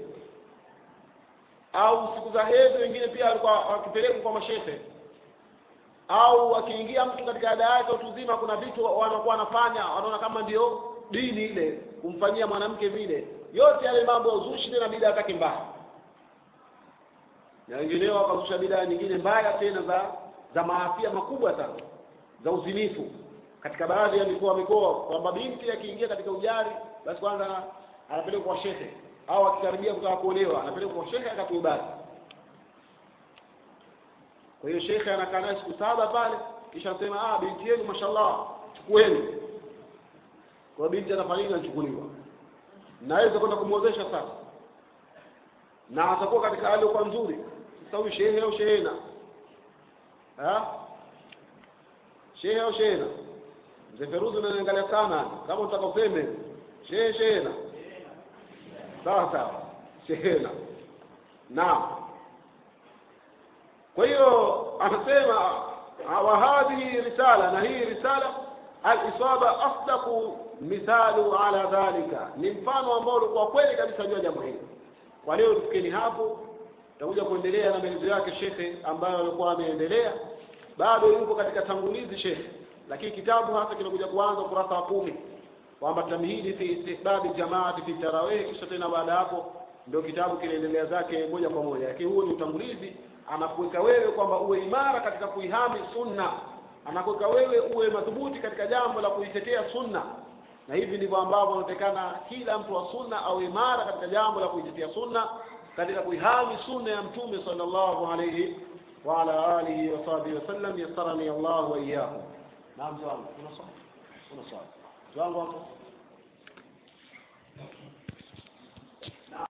au siku za hedhi wengine pia walikuwa wakipelekwa kwa mashehe au akiingia mtu katika ada yake utu uzima kuna vitu wanakuwa wanafanya wanaona kama ndio dini ile kumfanyia mwanamke vile yote yale mambo ya uzushi tena bidaa zake mbaya na wengineo wakazusha bidaa nyingine mbaya tena za za maafia makubwa sana za uzinifu katika baadhi ya mikoa mikoa kwamba binti akiingia katika ujari basi kwanza anapelekwa kwa shehe au akikaribia kutaka kuolewa anapelekwa kwa shehe akatuibasi kwa hiyo shekhe anakaa naye siku saba pale kisha anasema ah binti yenu mashallah chukueni kwa hiyo binti anafanya nini anachukuliwa naweza kwenda kumwozesha sasa na atakuwa katika hali kwa nzuri sasa huyu shehe au shehena ha shehe au shehena mzee Feruzi unaniangalia sana kama unataka useme shehe shehena sawa sawa shehena naam kwa hiyo anasema wa hadhihi risala na hii risala al-isaba asdaqu mithalu ala dhalika ni mfano ambao ulikuwa kweli kabisa juu ya jambo hili kwa leo tufikeni hapo tutakuja kuendelea na maelezo yake shekhe ambayo alikuwa ameendelea bado yuko katika tangulizi shekhe lakini kitabu hasa kinakuja kuanza ukurasa wa kumi kwamba tamhidi fi istihbabi jamaati fi tarawih kisha tena baada hapo ndio kitabu kinaendelea zake moja kwa moja lakini huo ni utangulizi anakuweka wewe kwamba uwe imara katika kuihami sunna anakuweka wewe uwe madhubuti katika jambo la kuitetea sunna na hivi ndivyo ambavyo anatakana kila mtu wa sunna au imara katika jambo la kuitetea sunna katika kuihami sunna ya mtume sallallahu alayhi wa ala alihi wa sahbihi wasallam yassarani Allah wa iyyakum naam wangu kuna swali kuna swali wangu hapo